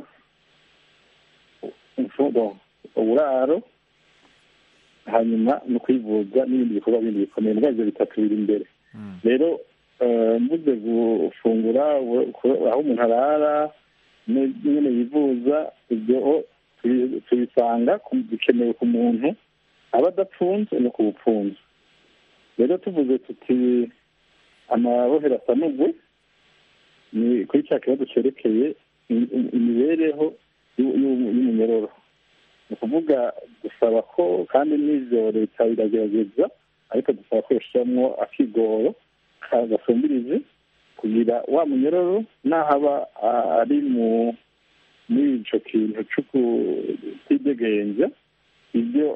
uburaro hanyuma no kwivuza n'ibindi bikorwa bindi bikomeye muri ibyo bitatu biri imbere rero mvuze gufungura aho umuntu arara nyine yivuza ibyo tubisanga bikenewe ku muntu aba adapfunze no ku bupfunze rero tuvuze tuti amabohero asanugwe ni kuri cya kibazo cyerekeye imibereho y'umunyororo ni ukuvuga dusaba ko kandi n'ibyo leta iragerageza ariko dusaba ko yashyiramo akigoro gasumbirije kugira wa munyororo n'ahaba ari mu muri icyo kintu cyo kutidegenza ibyo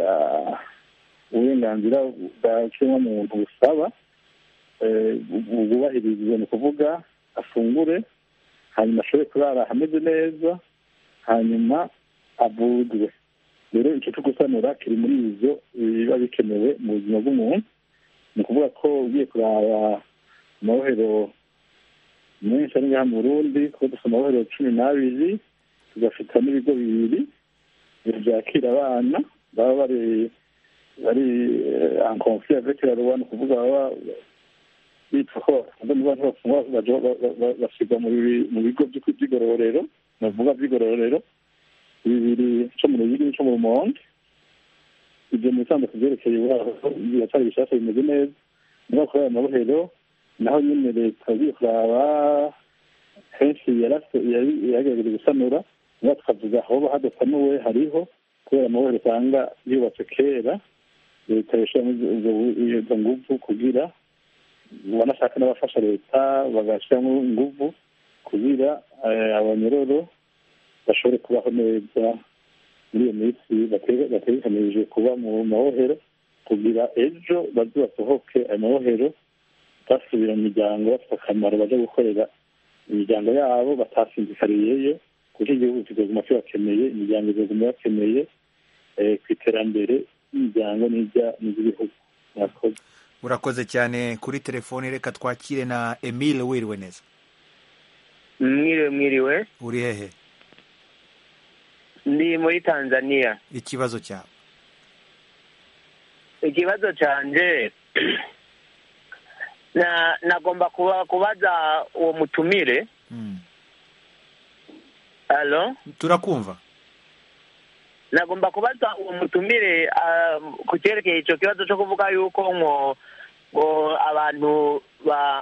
uburenganzira bwa kiremwamuntu busaba bwubahirizwa ni ukuvuga afungure hanyuma ashobore kurara ahameze neza hanyuma avurwe rero icyo cyo gusanura kiri muri ibyo biba bikenewe mu buzima bw'umuntu ni ukuvuga ko ugiye kuraba amabohero menshi ari ngaha mu burundi kuko dufite amabohero cumi n'abiri tugafita n'ibigo bibiri byakira abana baba bari bari en conflit avec la loi ni ukuvuga baba bitwa ko bafunze mu bantu bafungwa bashyirwa mu bigo by'igororero bavuga by'igororero bibiri cyo mu ruyigi n'icyo mu rumonge ibyo mu bisanzwe ku byerekeye biracyari bishyashya bimeze neza niba kuri aya mabohero naho nyine leta igiye kuraba henshi yagerageje gusanura niba tukavuga aho hadasanuwe hariho kubera amabohero usanga yubatse kera leta yashyiramo izo nguvu kugira banashaka n'abafasha leta bagashyiramo inguvu kugira abanyororo bashobore kubaho neza muri iyo minsi bategekanirije kuba mu mabohero kugira ejo baze basohoke ayo mabohero basubira mu miryango bafite akamaro baje gukorera imiryango yabo batasinzikariyeyo kuko igihugu kizaguma kibakeneye imiryango izaguma bakeneye ku iterambere ry'imiryango n'iry'ibihugu murakoze urakoze cyane kuri telefoni reka twakire na emile wiriwe neza mwiriwe mwiriwe uri hehe ndi muri tanzania ikibazo cyawe ikibazo cyanjye nagomba kubaza uwo mutumire halo turakumva nagomba kubaza uwo mutumire ku cyerekeye icyo kibazo cyo kuvuga yuko ngo ngo abantu ba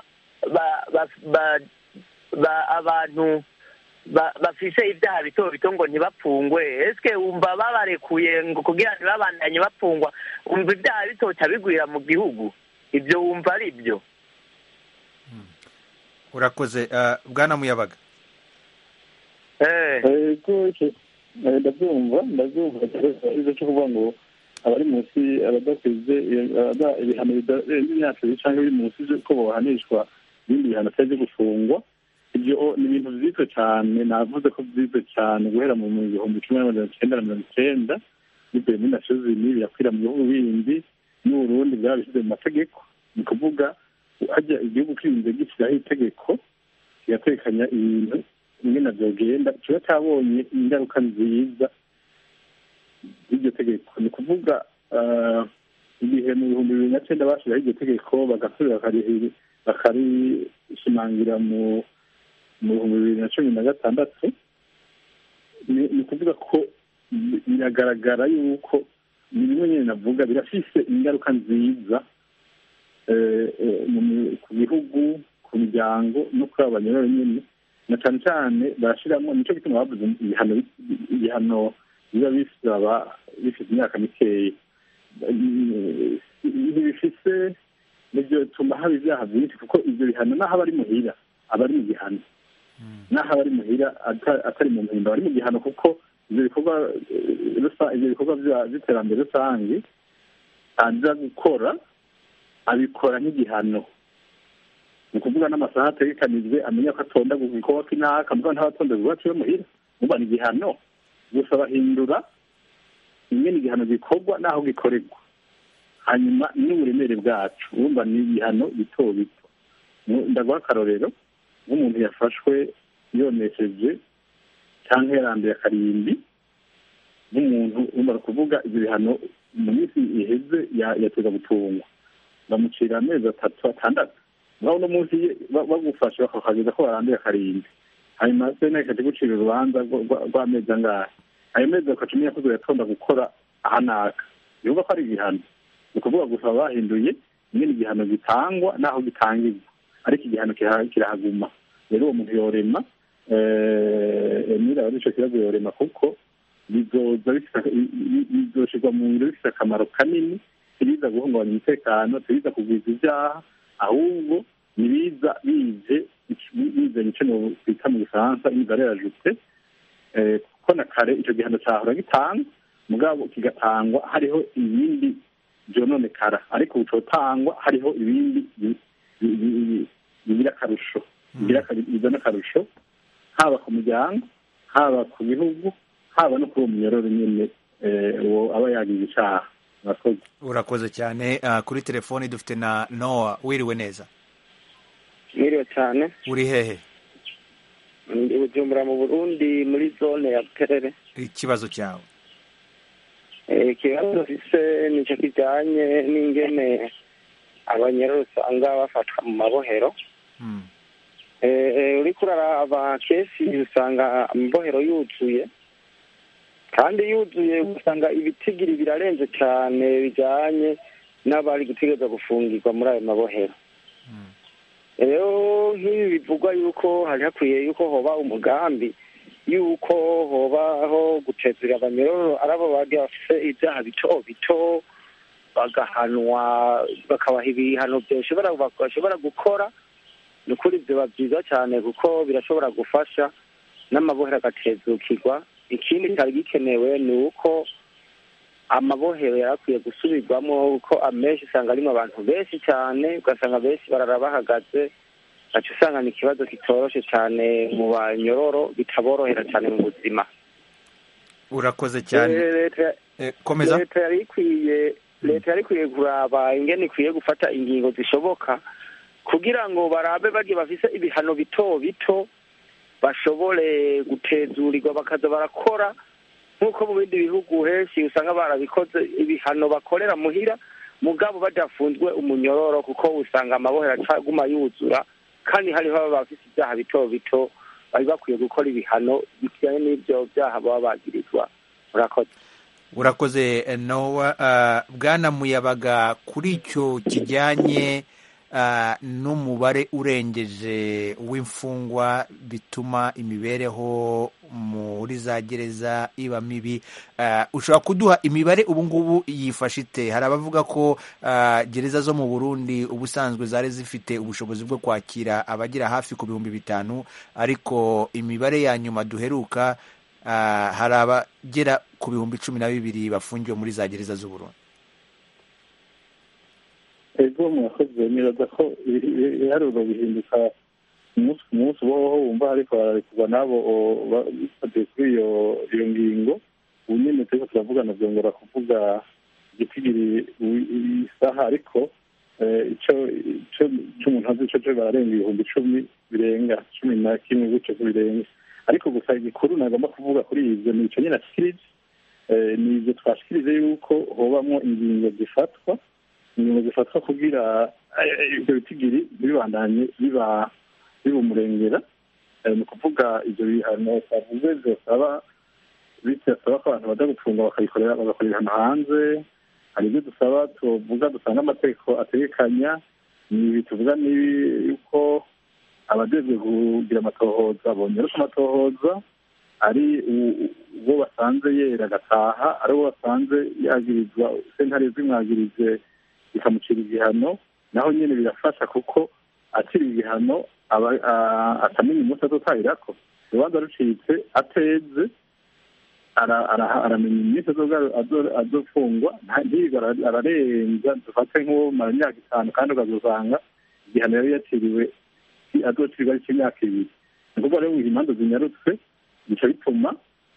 abantu bafise ibyaha bito bito ngo ntibapfungwe ese wumva babarekuye ngo kugira ntibabandanye bapfungwa wumva ibyaha bitoca bigwira mu gihugu ibyo wumva ari byo urakoze bwana muyabaga ndabyumva ndabyumva ikibazo cyo kuvuga ngo abari munsi abadakwize ibihano bidarenze imyaka ibiri cyangwa biri munsi ko bahanishwa ibindi bihano atari byo gufungwa ibyo ni ibintu byiza cyane navuze ko byiza cyane guhera mu bihumbi kimwe na magana cyenda na mirongo icyenda bivuye muri nasiyozini birakwira mu bihugu bindi n'uburundi bwabishyize mu mategeko ni ukuvuga hajya igihugu kirinze gishyiraho itegeko kigatekanya ibintu bimwe na byogenda kiba cyabonye ingaruka nziza y'iryo tegeko ni ukuvuga igihe mu bihumbi bibiri na cyenda bashyiraho iryo tegeko bagasubira bakarishimangira mu bihumbi bibiri na cumi na gatandatu ni ukuvuga ko biragaragara yuko ni bimwe nyine navuga birafise ingaruka nziza ku gihugu ku miryango no kuri abo banyuranye nyine na cyane cyane barashyiramo nicyo gituma bavuze ibihano ibihano biba bisaba bifite imyaka mikeya ntibifise nibyo bituma haba ibyaha byinshi kuko ibyo bihano n'aho aba ari muhira aba ari mu gihano n'aho aba ari muhira atari mu mpimba aba ari mu gihano kuko ibyo bikorwa ibyo bikorwa by'iterambere rusange aza gukora abikora nk'igihano ni ukuvuga n'amasaha ategekanijwe amenya ko atonda ku gikorwa k'inaka mvuga ntabatonda iwacu yo muhira muba ni igihano gusa bahindura ingene igihano gikorwa n'aho gikorerwa hanyuma n'uburemere bwacu urumva ni ibihano bito bito ndaguha akarorero nk'umuntu yafashwe yonesheje cyangwa yaranduye akarimbi nk'umuntu urumva kuvuga ibyo bihano mu minsi iheze yateza gutungwa bamucira amezi atatu atandatu naho uno munsi bagufashe bakakageza ko baranduye akarimbi hanyuma sena ikajya gucira urubanza rw'amezi angahe ayo mezi bakaca umenya ko yatonda gukora ahanaka bivuga ko ari igihano ni ukuvuga gusa bahinduye nyine igihano gitangwa n'aho gitangirwa ariko igihano kirahaguma rero uwo muntu yorema emira ari ico kibazo yorema kuko bizoza bizoshirwa mu ngiro bifite akamaro kanini tiriza guhungabanya umutekano tiriza kugwiza ibyaha ahubwo nibiza bije bizanye ico twita mu gifaransa imibare yarajutse kuko na kare ico gihano cahora gitanga mugabo kigatangwa hariho ibindi vyononekara ariko ucotangwa hariho ibindi bigira akarusho bizana akarusho haba ku muryango haba ku bihugu haba no kuri uwo munyororo nyine uwo aba yagize icyaha murakoze urakoze cyane kuri telefoni dufite na nowa wiriwe neza mwiriwe cyane uri hehe ndi bujumbura mu burundi muri zone ya buterere ikibazo cyawe ikibazo mfise nicyo kijyanye n'ingene abanyerero usanga bafatwa mu mabohero uriko uraraba kenshi usanga amabohero yuzuye kandi yuzuye usanga ibitigiri birarenze cyane bijyanye n'abari gutegereza gufungirwa muri ayo mabohero rero nk'ibi bivugwa yuko hari hakwiye yuko hoba umugambi yuko hobaho gutezera abanyororo ari abo bagiye bafite ibyaha bito bito bagahanwa bakabaha ibihano bashobora gukora ni ukuri biba byiza cyane kuko birashobora gufasha n'amabohero agatezukirwa ikindi cyari gikenewe ni uko amabohero yari akwiye gusubirwamo kuko amenshi usanga arimo abantu benshi cyane ugasanga benshi barara bahagaze gaca usanga ni ikibazo kitoroshye cyane mu banyororo bitaborohera cyane mu buzima urakoze cyane komeza leta yari ikwiye leta yari ikwiye kuraba ingene ikwiye gufata ingingo zishoboka kugira ngo barabe bagiye bafise ibihano bito bito bashobore gutezurirwa bakaza barakora nk'uko mu bindi bihugu henshi usanga barabikoze ibihano bakorera muhira mugabo badafunzwe umunyororo kuko usanga amabohero acaguma yuzura kandi hariho baba bafite ibyaha bito bito bari bakwiye gukora ibihano bijyanye n'ibyo byaha baba bagirizwa murakoze urakoze nowa bwana muyabaga kuri icyo kijyanye n'umubare urengeje w'imfungwa bituma imibereho muri za gereza iba mibi ushobora kuduha imibare ubu ngubu yifashe ite hari abavuga ko gereza zo mu burundi ubusanzwe zari zifite ubushobozi bwo kwakira abagera hafi ku bihumbi bitanu ariko imibare ya nyuma duheruka hari abagera ku bihumbi cumi na bibiri bafungiwe muri za gereza z'uburundi ego murakoze nibaza ko ibiharuro bihinduka umunsi ku munsi ubaho wumva ariko bararekurwa n'abo bifatiye kuri iyo iyo ngingo ubu nyine turiko turavugana byongera kuvuga igitigiri isaha ariko ico c'umuntu azi ico co bararenga ibihumbi icumi birenga cumi na kimwe gutyo birenga ariko gusa igikuru nagomba kuvuga kuri ivyo ni ico nyine ashikirije ni ivyo twashikirije yuko hobamwo ingingo zifatwa ingingo zifatwa kugira ibyo bitigiri ntibibandanye biba bibumurengera ni ukuvuga ibyo bihano twavuze byosaba bitasaba ko abantu baja gupfunga bakabikorera bagakora ibihano hanze hari ibyo dusaba tuvuga dusanga amategeko ategekanya ni ibi tuvuga ni yuko abajejwe kugira amatohoza bongera ko amatohoza ari uwo basanze yera agataha ari uwo basanze yagirizwa sentare zimwagirije bikamucira igihano naho nyine birafasha kuko akiri igihano atamenya umunsi azotahirako urubanza rucitse ateze aramenya iminsi azofungwa ntiyiga ararenza dufate nk'uwo mara imyaka itanu kandi ukazosanga igihano yari yaciriwe azocirwa ari cy'imyaka ibiri ni ukuvuga rero ngo imanza zinyarutswe bica bituma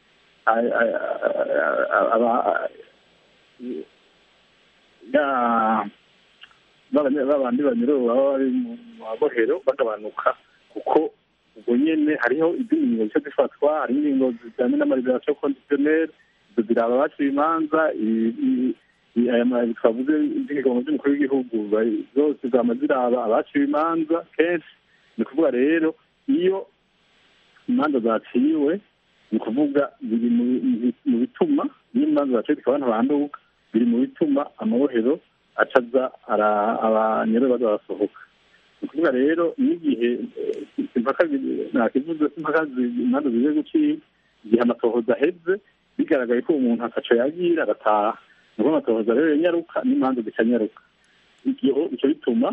babandi banyururu baba bari mu mabohero bagabanuka kuko ubwo nyene hariho izindi ngingo zica zifatwa hari ingingo zijyanye n'amariberasiyo kondisiyoneri izo ziraba abaciye imanza twavuze iby'igigongo by'umukuru w'igihugu zose zama ziraba abaciwe imanza kenshi ni ukuvuga rero iyo imanza zaciwe ni ukuvuga biri mu bituma iyo imanza zaciwe zikaba abantu banduka biri mu bituma amabohero acaza abanyerere baza barasohoka ni ukuvuga rero n'igihe impaka nakivuze ko impaka imanza zigiye gucika igihe amatohoza aheze bigaragaye ko umuntu akaca yagira agataha nubwo amatohoza rero yanyaruka n'imanza zikanyaruka icyo bituma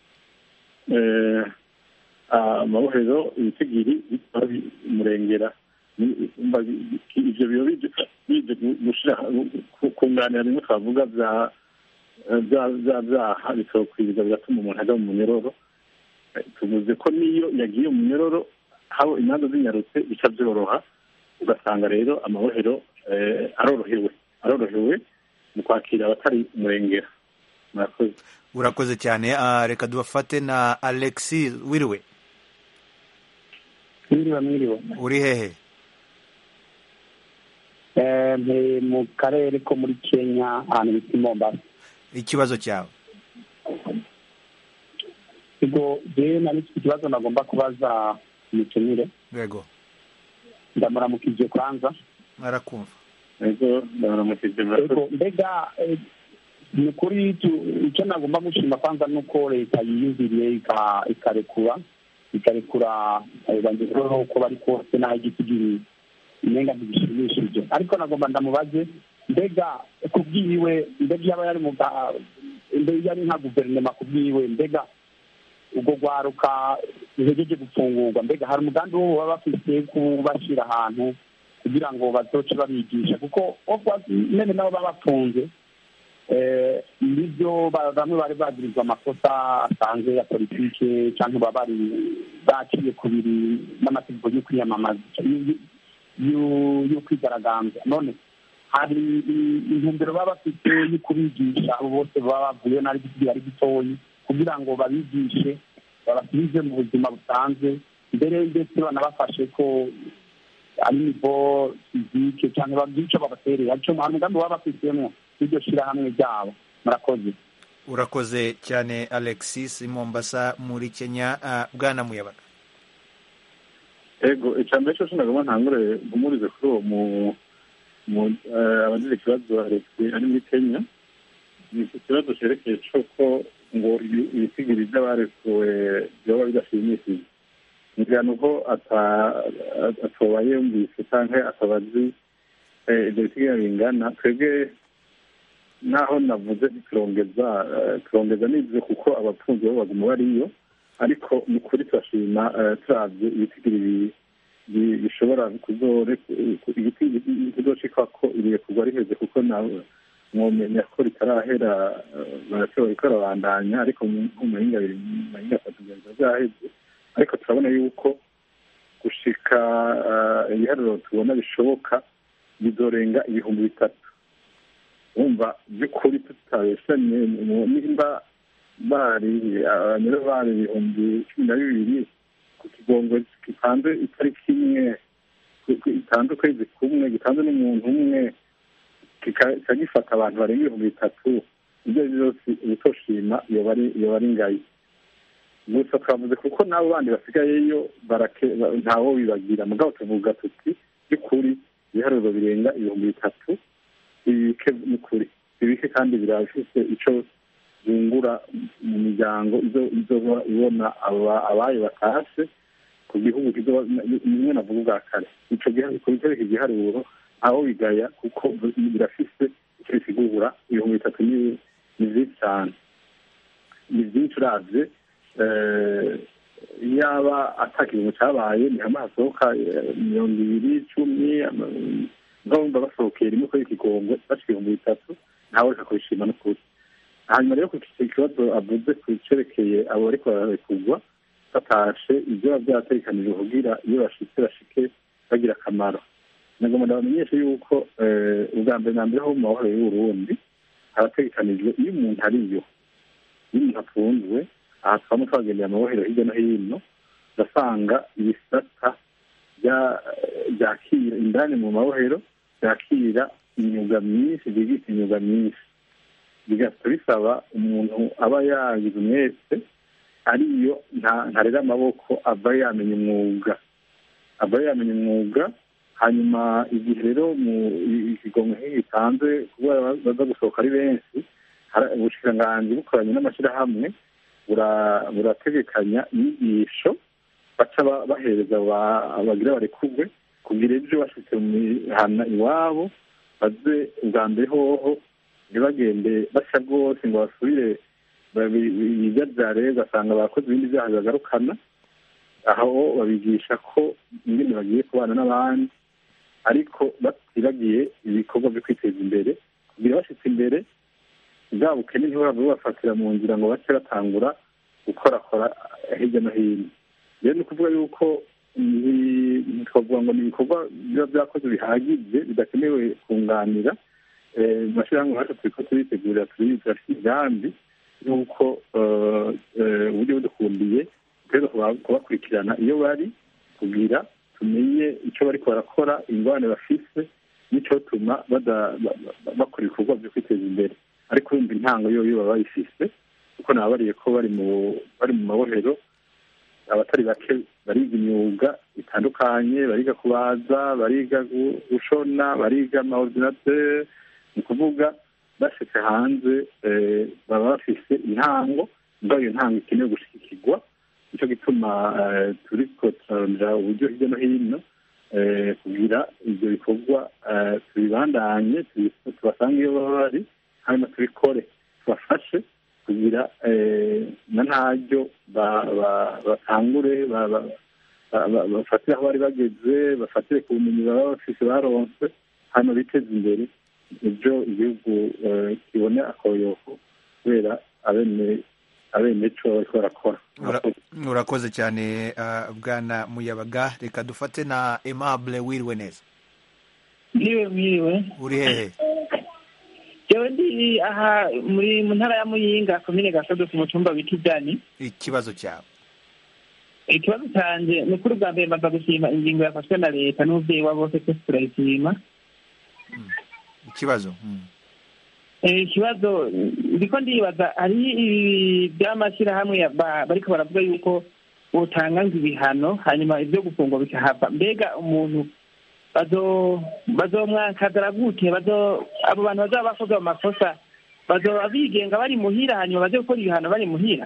amabohero ibitigiri bimurengera ibyo biba bije gushira kunganira bimwe twavuga bya bya byaha bikawukwiza bigatuma umuntu ajya mu munyororo tuvuze ko niyo yagiye mu munyororo haba imanza zinyarutse bica byoroha ugasanga rero amabohero arorohewe arorohewe mu kwakira abatari umurengera murakoze urakoze cyane reka dubafate na alexi wiriwe mwiriwe mwiriwe uri hehe mu karere ko muri kenya ahantu bita mombasa ikibazo cyawe ubwo rero nari mfite ikibazo nagomba kubaza umutumire yego ndamuramukije kwanza arakumva yego ndamuramukije yego mbega ni ukuri icyo nagomba gushima kwanza ni uko leta yiyumviriye ikarekura ikarekura banyururu uko bari kose n'aho igiti umenga ntibishimishije ariko nagomba ndamubaze mbega kubwiwe mbega yaba yari mu mbega yari nka guverinoma kubwiwe mbega ubwo rwaruka ruhejeje gufungurwa mbega hari umugambi wo baba bafite kubashyira ahantu kugira ngo bazoce babigisha kuko nyine nabo baba bafunze nibyo bamwe bari bagirizwa amakosa asanzwe ya politike cyangwa baba bari baciye ku biri n'amategeko yo kwiyamamaza yo kwigaragambya none hari intumbero baba bafite yo kubigisha abo bose baba bavuye n'ari giti ari gitoyi kugira ngo babigishe babasubize mu buzima busanzwe mbere ndetse banabafashe ko ari nivo fizike cyangwa bagire icyo babaterera aricyo hari umugambi baba bafitemo iryo shyirahamwe ryabo murakoze urakoze cyane alexis mombasa muri kenya bwana muyabaga ego icya mbere cyose nagomba ntangure umurize kuri uwo mu abagize ikibazo alexi ari muri kenya ni ikibazo cyerekeye cy'uko ngo ibisigiri by'abarekuwe byaba bidashimishije ngira ni uko atoba yumvise cyangwa ataba azi ibyo bisigiri bingana twebwe naho navuze ntiturongeza turongeza n'ibyo kuko abapfunzi bo baguma bariyo ariko ni ukuri turashima turabye ibitigiri bishobora kuzocika ko iriye kugwa riheze kuko nawe mwomenya ko ritarahera barashobora gukora bandanya ariko mu mahinga abiri mu mahinga atatu biba byaheze ariko turabona yuko gushika ibiharuro tubona bishoboka bizorenga ibihumbi bitatu wumva by'ukuri tutabeshanye nimba bari abanyura bari ibihumbi cumi na bibiri ku kigongo gitanze itariki imwe gitanze ukwezi kumwe gitanze n'umuntu umwe kikagifata abantu barenga ibihumbi bitatu ibyo ari byose ubutoshima yoba ari ngayi gusa twavuze kuko n'abo bandi basigayeyo ntawo bibagira mugabo tuvuga tuti by'ukuri ibiharuro birenga ibihumbi bitatu ibike n'ukuri ibike kandi birafise icyo byungura mu miryango izoba ibona abayo batashe ku gihugu nimwe navuga ubwa kare icyo kubitereka igiharuro aho bigaya kuko birafise icyo bisigura ibihumbi bitatu ni byinshi cyane ni byinshi uravye yaba atakintu cyabaye ni hamwe hasohoka mirongo ibiri icumi ngabumva basohokeye rimwe kuri ikigongo bashika ibihumbi bitatu ntawe reka kubishima n'ukuri hanyuma rero ku kibazo avuze ku cerekeye abo bariko bararekugwa batashe ibyo biba byategekanijwe kugira iyo bashitse bashike bagira akamaro nagomba ndabamenyeshe yuko ubwa mbere na mbere ho mu mahoro y'uburundi harategekanijwe iyo umuntu ariyo iyo umuntu afunzwe aha twaba twagendeye amabohero hirya no hino ugasanga ibisata byakira indani mu mabohero byakira imyuga myinshi byigisha imyuga myinshi bigahita bisaba umuntu aba yagize umwese ariyo ntarera amaboko aba yamenya umwuga aba yamenya umwuga hanyuma igihe rero mu ikigongo nk'iyi gitanze kubera baza gusohoka ari benshi ubushikiranganji bukoranye n'amashyirahamwe burategekanya inyigisho baca bahereza abagira barekugwe kugira ibyo bashyize mu mihana iwabo baze ubwa mbere hoho ntibagende bashya rwose ngo basubire bijabyare ugasanga bakoze ibindi byaha bibagarukana aho babigisha ko ingene bagiye kubana n'abandi ariko batibagiye ibikorwa byo kwiteza imbere kugira bashyitse imbere bwa bukene ntibaba bubafatira mu nzira ngo bace batangura gukorakora hirya no hino rero ni ukuvuga yuko twavuga ngo ni ibikorwa biba byakoze bihagije bidakenewe kunganira mu mashyirahamwe yacu turi ko turitegurira turafite imigambi y'uko uburyo budukundiye dutegereza kubakurikirana iyo bari kugira tumenye icyo bari barakora ingorane bafise n'icyo tuma bakora ibikorwa byo kwiteza imbere ariko yumva intango yo baba bayifise kuko nababariye ko bari mu bari mu mabohero abatari bake bariga imyuga itandukanye bariga kubaza bariga gushona bariga amaordinateur ni ukuvuga bashitse hanze baba bafise intango mba iyo ntango ikenewe gushigikirwa nicyo gituma turiko turarondera uburyo hirya no hino kugira ibyo bikorwa tubibandanye tubasange iyo baba bari hanyuma tubikore tubafashe kugira na ntaryo batangure bafatire aho bari bageze bafatire ku bumenyi baba bafise baronse hano biteza imbere ibyo igihugu kibone akoyoko kubera abene abene co bariko barakora urakoze cyane bwana muyabaga reka dufate na aimable wiriwe neza mwiriwe mwiriwe uri hehe jewe ndi aha muri mu ntara ya muyinga komine gasodo ku mutumba bita ijani ikibazo cyawe ikibazo cyanjye ni ukuri bwa mbere mbaza gushima ingingo yafashwe na leta n'umubyeyi wa bose twese turayishima ikibazo ikibazo ndiko ndibaza hari ibi by'amashyirahamwe bariko baravuga yuko botanga ngo ibihano hanyuma ibyo gufungwa bikahava mbega umuntu bazomwakadara gute abo bantu bazaba bakoze ayo makosa bazoba bigenga bari muhira hanyuma baze gukora ibihano bari muhira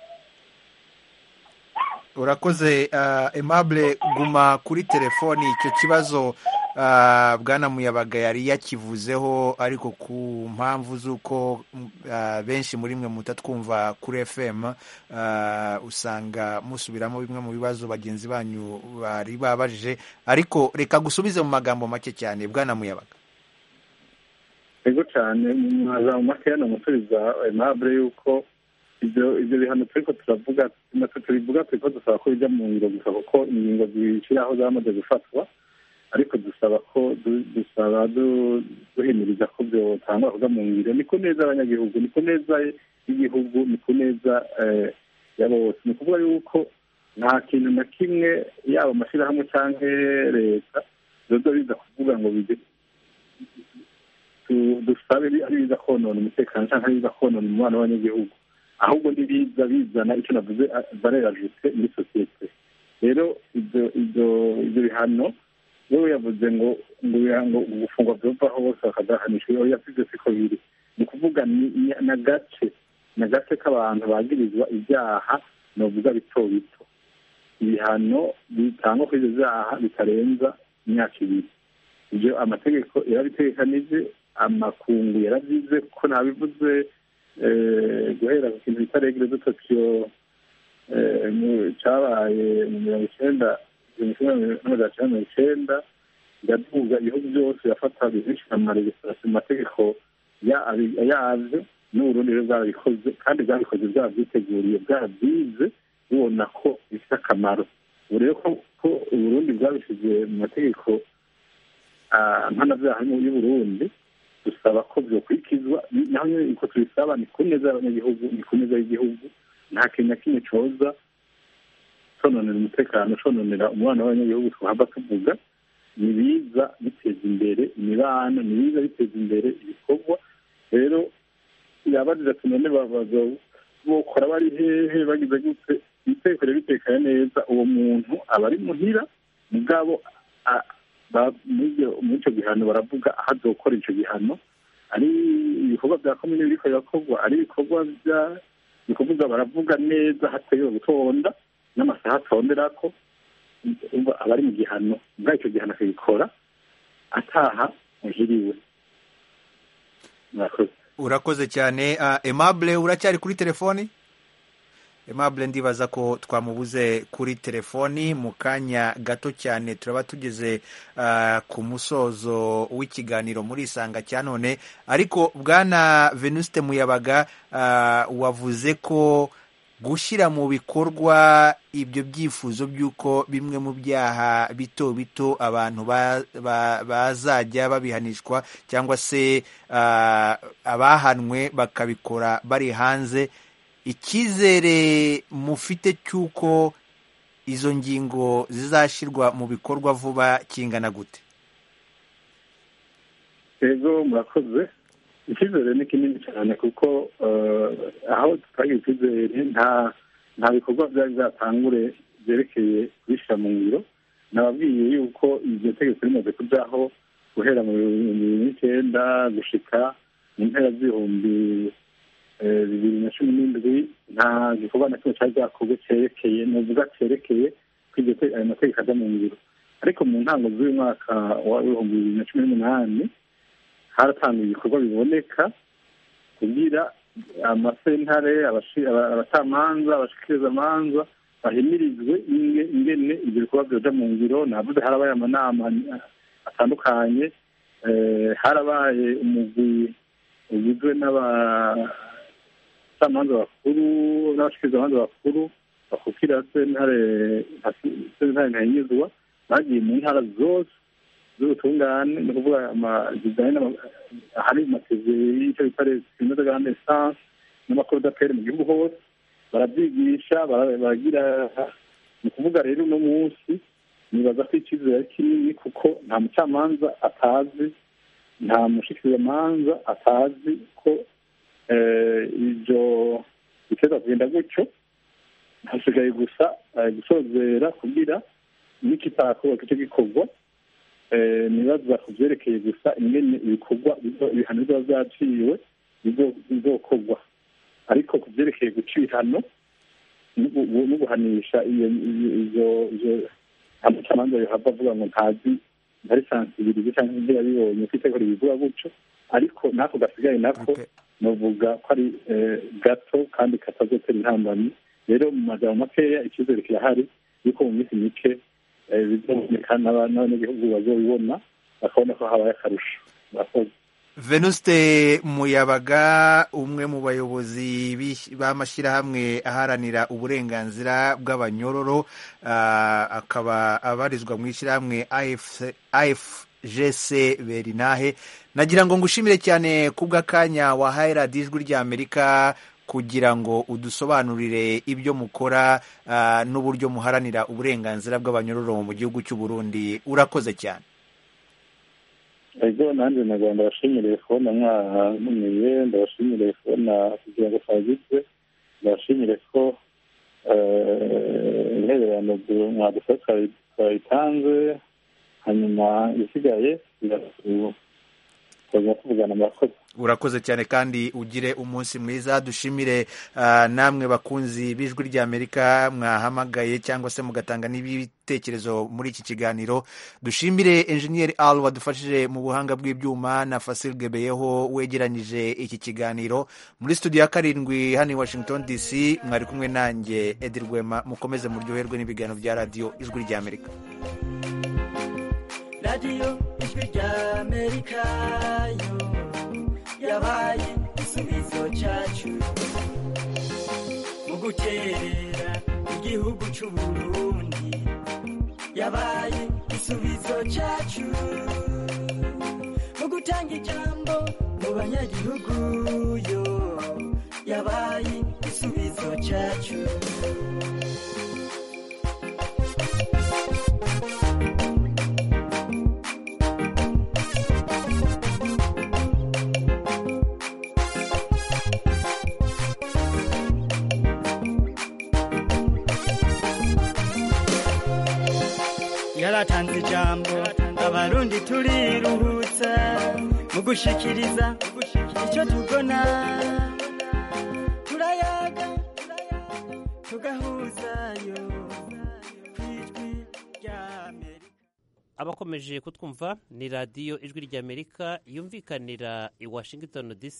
urakoze aimable guma kuri telefoni icyo kibazo bwana muyabaga yari yakivuzeho ariko ku mpamvu z'uko benshi muri mwe mutatwumva kuri fm usanga musubiramo bimwe mu bibazo bagenzi banyu bari babajije ariko reka gusubize mu magambo make cyane bwana muyabaga yego cyane mu magambo makeya ni umusubiza aimable yuko ibyo ibyo bihano turiko turavuga natwe tubivuga turiko dusaba ko bijya mu ngiro gusa kuko ingingo zishyiraho zamaze gufatwa ariko dusaba ko dusaba duhimiriza ko byotangwa kuja mu ngiro ni ku neza abanyagihugu ni ku neza y'igihugu ni ku neza ya bose ni ukuvuga yuko nta kintu na kimwe yaba amashyirahamwe cyangwa leta zoza biza kuvuga ngo bije dusabe ari biza konona umutekano cyangwa ari biza konona umubano w'abanyagihugu ahubwo ntibiza bizana icyo navuze barerajute muri sosiyete rero ibyo ibyo ibyo bihano wewe yavuze ngo ngo gufungwa byova hose bakadahanishwa iyo yasize siko biri ni ukuvuga ni agace ni agace k'abantu bagirizwa ibyaha novuga bito bito ibihano bitangwa kuri ibyo byaha bitarenza imyaka ibiri ibyo amategeko yarabitegekanije amakungu yarabyize kuko nabivuze guhera ku kintu bita regire de tokiyo cyabaye mu mirongo icyenda n'amajana cyenda mirongo icyenda iraduga ibihugu byose birafata bizishyira mu maregisitasiyo mu mategeko yabyo n'uburundi rero bwarabikoze kandi bwabikoze bwabyiteguriye bwabyize bubona ko bifite akamaro ubu rero ko uburundi bwabishyize mu mategeko mpanabyaha y'uburundi dusaba ko byokurikizwa naho nyine uko tubisaba ni ku neza y'abanyagihugu ni ku neza y'igihugu nta kintu na kimwe coza cononera umutekano cononera umubano w'abanyagihugu twahava tuvuga ni biza biteza imbere imibano ni biza biteza imbere ibikorwa rero yabajije ati none bokora bari hehe bagize gute itekere bitekanye neza uwo muntu aba ari muhira mugabo muri icyo gihano baravuga aho azokora icyo gihano ari ibikorwa bya komine biriko birakorwa ari ibikorwa ni ukuvuga baravuga neza hategewe gutonda n'amasaha atondera ko umva aba ari mu gihano ubwo icyo gihano akagikora ataha muhiriwe murakoze urakoze cyane uh, Aimable uracyari kuri telefoni Aimable ndibaza ko twamubuze kuri telefoni mu kanya gato cyane turaba tugeze uh, ku musozo w'ikiganiro muri isanga cya none ariko bwana Venuste Muyabaga uh, wavuze ko gushyira mu bikorwa ibyo byifuzo by'uko bimwe mu byaha bito bito abantu bazajya babihanishwa cyangwa se abahanwe bakabikora bari hanze icyizere mufite cy'uko izo ngingo zizashyirwa mu bikorwa vuba kingana gute yego murakoze icyizere ni kinini cyane kuko aho tutagira icyizere nta nta bikorwa byari byatangure byerekeye kubishyira mu ngiro nababwiye yuko iryo tegeko rimaze kujyaho guhera mu bihumbi bibiri n'icyenda gushika mu mpera z'ibihumbi bibiri na cumi n'indwi nta gikorwa na kimwe cyari byakorwe cyerekeye ni uvuga cyerekeye ko ayo mategeko ajya mu ngiro ariko mu ntango z'uyu mwaka w'ibihumbi bibiri na cumi n'umunani haratangiye ibikorwa biboneka kugira amasentare abacamanza abashikirizamanza bahimirizwe ingene ibyo bikorwa byoja mu ngiro navuze harabaye amanama atandukanye harabaye umugwi ugizwe n'abacamanza bakuru n'abashikirizamanza bakuru bakukira sentare sentare ntahinyuzwa bagiye mu ntara zose z'ubutungane ni ukuvuga zijyanye ahari amateze y'icyo bita resimeze gahunda esanse n'amakorodaperi mu gihugu hose barabyigisha baragira ni ukuvuga rero uno munsi nibaza ko icyizere ari kinini kuko nta mucamanza atazi nta mushikirizamanza atazi ko ibyo biteza kugenda gutyo hasigaye gusa gusozera kugira n'ikitakorwa kicyo gikorwa nibaza ku byerekeye gusa ingene ibikorwa ibihano biba byaciwe bizokorwa ariko ku byerekeye guca ibihano no guhanisha izo amacamanza yohava avuga ngo ntazi ntari sansibirize cyangwa ibyo yabibonye ko itegeko ribivuga gutyo ariko n'ako gasigaye nako novuga ko ari gato kandi katazotera intambamyi rero mu majambo makeya icyizere kirahari yuko mu minsi mike bizoboneka n'abanyagihugu bazobibona bakabona ko habaye akarusho murakoze venuste muyabaga umwe mu bayobozi b'amashyirahamwe aharanira uburenganzira bw'abanyororo akaba abarizwa mu ishyirahamwe afgc berinahe nagira ngo ngushimire cyane kubw'akanya wahaye radiyo ijwi ry'amerika kugira ngo udusobanurire ibyo mukora n'uburyo muharanira uburenganzira bw'abanyororo mu gihugu cy'u Burundi urakoze cyane ego nanjye na rwanda ndabashimiriye kubona mwantumiye ndabashimiriye kubona kugira ngo twagizwe ndabashimire ko intererano mwadufasha twayitanze hanyuma isigaye tugomba kuvugana murakoze urakoze cyane kandi ugire umunsi mwiza dushimire namwe bakunzi b'ijwi ry'amerika mwahamagaye cyangwa se mugatanga n'ibitekerezo muri iki kiganiro dushimire enjeniyeri al wadufashije mu buhanga bw'ibyuma na fasil gebeyeho wegeranyije iki kiganiro muri studio ya karindwi hano i washington dc mwari kumwe nanjye edi rwema mukomeze muryoherwe n'ibiganiro bya radiyo ijwi ry'amerika radiyo ijwi ry'amerika yo yabaye igisubizo cyacu mu guterera igihugu cy'u Burundi yabaye igisubizo cyacu mu gutanga ijambo mu banyagihugu yo yabaye igisubizo cyacu yaratanze ijambo abarundi turiruhutsa mu gushikiriza icyo tubona turayaga tugahuzayo ku ijwi ry'amerika abakomeje kutwumva ni radiyo ijwi ry'amerika yumvikanira i washington dc